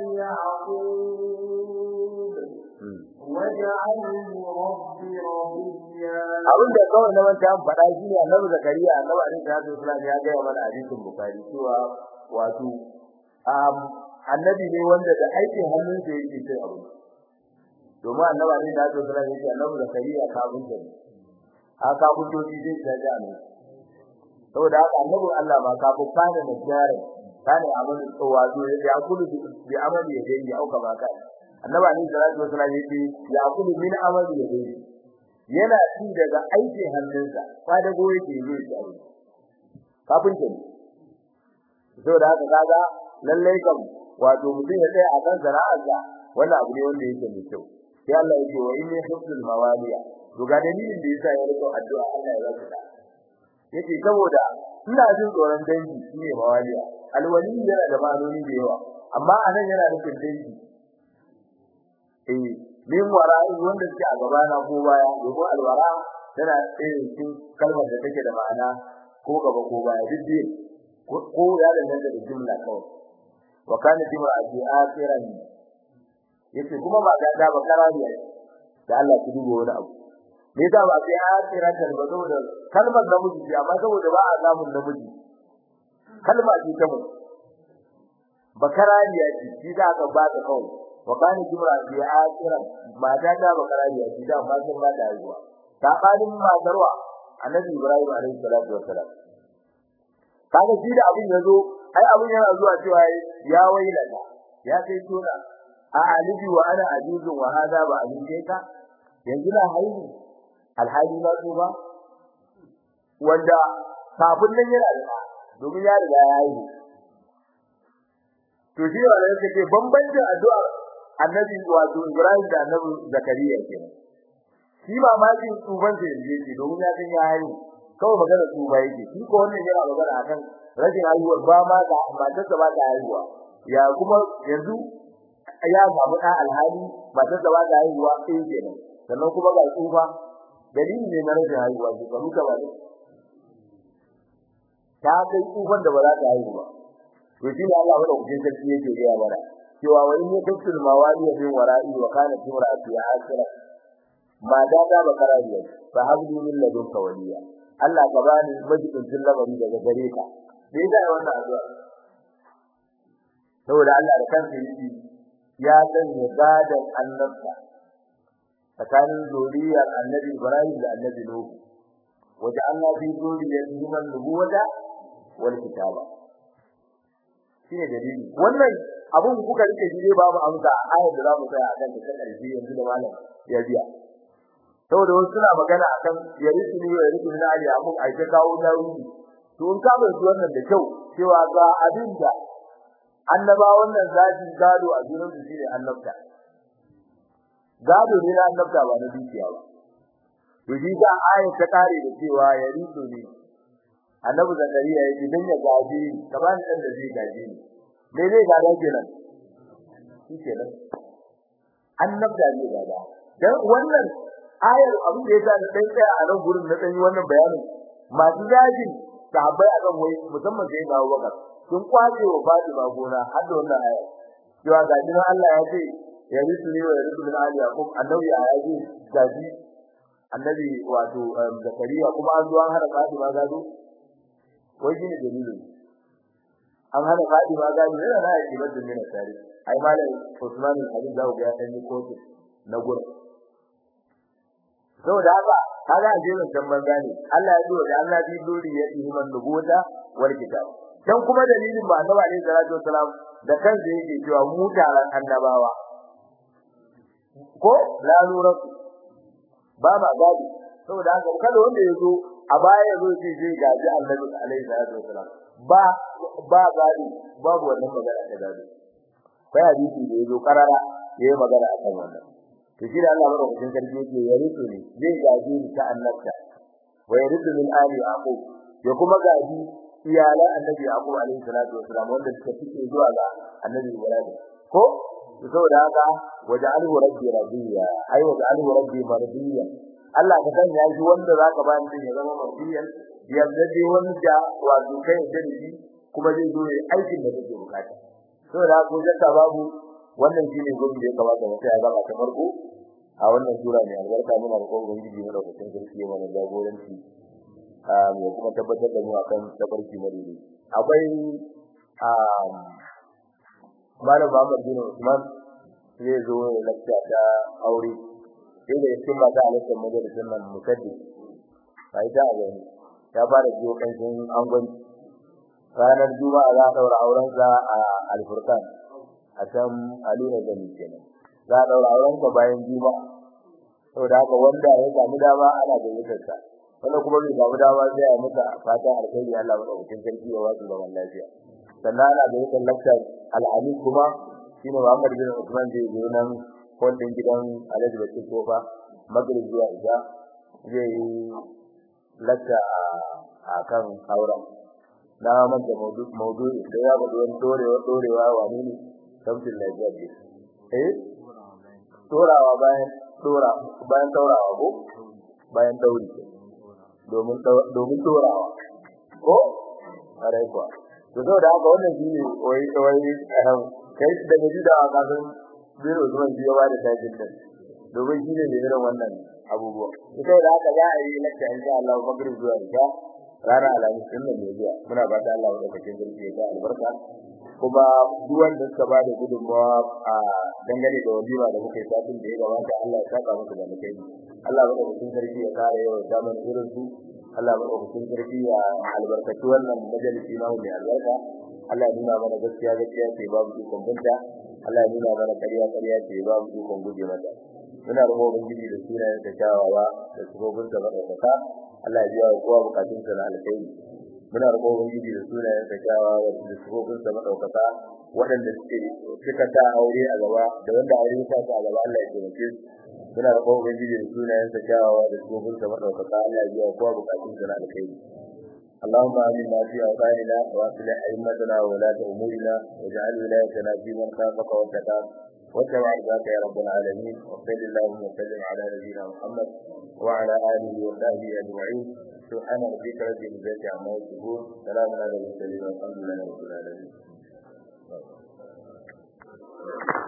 يعقوب واجعله رب رضيا abin da kawai na manta an faɗa shi ne annabi zakariya annabi alaihi salatu wasallam ya ga mana hadisin bukhari cewa wato annabi ne wanda da aikin hannunsa yake cin abu domin annabi alaihi salatu wasallam yake annabi zakariya kafin da a kafin doki zai da ne saboda haka annabin Allah ma kafin kana da jare kana amal wato ya kulu bi amali ya dai auka ba kai annabi alaihi salatu wasallam yake ya kulu min amali ya dai yana ci daga aikin hannunsa kwada go yake yi shi abu kafin ke saboda haka kaga lalle kam wato mutum ya tsaya a kan zara'arsa wannan abu ne wanda yake mai kyau sai Allah yake wa inni hifzul mawaliya to ga dalilin da yasa ya rika addu'a Allah ya rasa yace saboda ina jin tsoron dangi shine mawaliya alwali yana da ma'anoni da yawa amma anan yana nufin dangi eh min wara'i wanda suke a gaba na ko baya domin alwara tana irin cikin kalmar da take da ma'ana ko gaba ko baya duk ko ya danganta da jumla kawai wa kana timra'ati akhiran yace kuma ba da ba karariya da Allah ki dubo wani abu me yasa ba sai akhiran da ba saboda kalmar namiji ce amma saboda ba a samun namiji kalma ce ta mutum bakarariya ce shi da aka ba ta kawai wa kana timra'ati akhiran mata da bakarariya ce da amma sun ba da haihuwa sabanin matarwa annabi Ibrahim alaihi salatu wassalam kaga shi da abin yazo ai abin yana zuwa cewa ya wailata ya kai tona a alibi wa ana ajuzun wa hada ba abin kai ka yanzu na haihu alhali na so ba wanda kafin nan yana da domin ya riga ya haihu to shi ne wanda yake bambancin addu'ar annabi wato Ibrahim da annabi Zakariya kenan shi ba ma jin tsuban da yake domin ya san ya haihu kawai magana tsuba yake shi ko wannan yana magana akan rashin haihuwar ba ma da matarsa ba ta haihuwa ya kuma yanzu ya samu da alhali matarsa ba ta haihuwa sai kenan sannan kuma ga tsufa dalili ne na rashin haihuwa shi karu ka ba ne ta kai tsufan da ba za ta haihu ba to shi ne Allah wanda kuke sarki yake gaya mana cewa wani ne kafin mawali ya bin wara'i wa kana timra'atu ya asira ma da da bakara ne fa habli min ladunka waliya Allah ka bani majibin lamari daga gare ka me yasa wannan addu'a saboda Allah da kansa yake ya sanya gadan annabta tsakanin zuriyar annabi Ibrahim da annabi Nuh wajen Allah bi zuriyar man nubuwata wal kitaba shine dalili wannan abun kuka rike shi ne babu amsa a ayar da zamu tsaya akan ta karshe yanzu da malam ya biya saboda wasu suna magana akan yarisu ne yarisu ne ali abun ai ta kawo tawili to in ka bar wannan da kyau cewa ga abin da annaba wannan zaji gado a gurin su shine annabta gado ne na annabta ba na dukiya ba to shi ga ayar ta kare da cewa yarisu ne annabi zakariya yake dan ya gaje ni kaman dan da zai gaje ni me zai gada kenan shi kenan annabta ne gada dan wannan ayar abin da yasa da dan tsaya a nan gurin na dan yi wannan bayanin masu jajin sahabbai akan wai musamman sai ga Abubakar sun kwace wa Fatima gona har da wannan ayar cewa ga jinin Allah ya ce ya risu ne wa ya risu min ali yaqub annabi ya yi gaji annabi wato zakariya kuma an zo an hada Fatima gado wai shine dalilin an hana Fatima gado ne na yake bada mina tare ai malam Usman al-Habib da ya san ni kotu na gurin saboda haka kaga ajirin can banza ne Allah ya dora da Allah bi dori ya yi man nubuwata wal kitab dan kuma dalilin ba annabi alaihi salatu wasalam da kansa yake cewa mu taron annabawa ko la nura ba ba gadi saboda haka kada wanda ya zo a baya ya zo ce zai gaji Annabi alaihi salatu wasalam ba ba gadi babu wannan magana ta gadi kai hadisi da yazo karara yayi magana akan wannan to shi da Allah madaukakin sarki yake ya rito ne zai gaji ta annabta wa yaridu min ali yaqub ya kuma gaji iyalan annabi yaqub alaihi salatu wasalam wanda suka fice zuwa ga annabi ibrahim ko saboda haka waja'alhu rabbi radiya ai waja'alhu rabbi mardiya Allah ka sanya shi wanda zaka ba ni ya zama mardiyan yadda dai wanda wato kai da shi kuma zai zo aikin da kake bukata saboda haka jaka babu wannan shine gobe da ya kamata mu sai gaba ta farko a wannan sura ne albarka muna roƙon ubangiji mu da kusan sarki mana jagoranci a mu kuma tabbatar da mu akan tabarki madidi akwai a malam Muhammad bin Usman zai zo ne lakta ta aure sai da cikin mata alaƙar majalisar nan mukaddi bai ta ga ya fara jiyo kanshin angon ranar juma'a za a daura aurensa a alfurkan a can aluna gani kenan za a daura aurensa bayan juma'a saboda haka wanda ya samu dama ana gayyatar sa wanda kuma bai samu dama sai ya muka fatan alkhairi Allah madaukakin sarki ya wasu zaman lafiya sannan ana gayyatar lakcar al'ali kuma shine Muhammad bin Usman da yake nan kondin gidan Alhaji Bakir Kofa Magrib zuwa Isha zai yi lakta a kan auren na manta maudu'i da ya bada wani dorewa dorewa wani ne samtin lafiya ce eh dorawa bayan dora bayan daurawa ko bayan dauri domin domin dorawa ko are kuwa to da haka wannan shine wai wai kai da gaji da kasan biro zuwan biyo ba da tajin din domin shine ne irin wannan abubuwa ita da haka za a yi lakta insha Allah magrib zuwa isha rana alamis din nan ne zuwa muna ba ta Allah madaukakin sarki ya albarka kuma duk wanda suka ba da gudunmawa a dangane da walima da muka yi satin da ya gabata Allah ya saka musu da mukai Allah madaukakin sarki ya kare yau zaman irin su Allah madaukakin sarki ya albarkaci wannan majalisi na mai albarka Allah ya nuna mana gaskiya gaskiya ce babu ikon binta Allah ya nuna mana ƙarya ƙarya ce babu ikon guje mata muna roƙon ubangiji da sunayen da kyawawa da sabobin da madaukaka Allah ya biya wa kowa bukatun sa na alkhairi muna roƙon ubangiji da sunayen da kyawawa da sabobin da madaukaka waɗanda suke suka ta aure a gaba da wanda aure ya sa a gaba Allah ya taimake su muna roƙon ubangiji da sunayen da kyawawa da sabobin da madaukaka Allah ya biya wa kowa bukatun sa na alkhairi اللهم آمنا في أوطاننا وأصلح أئمتنا وولاة أمورنا واجعل ولايتنا في من خافك واتقاك واتبع ذاك يا رب العالمين وصل اللهم وسلم على نبينا محمد وعلى آله وصحبه أجمعين سبحان ربك رب العزة عما يصفون سلام على المرسلين والحمد لله رب العالمين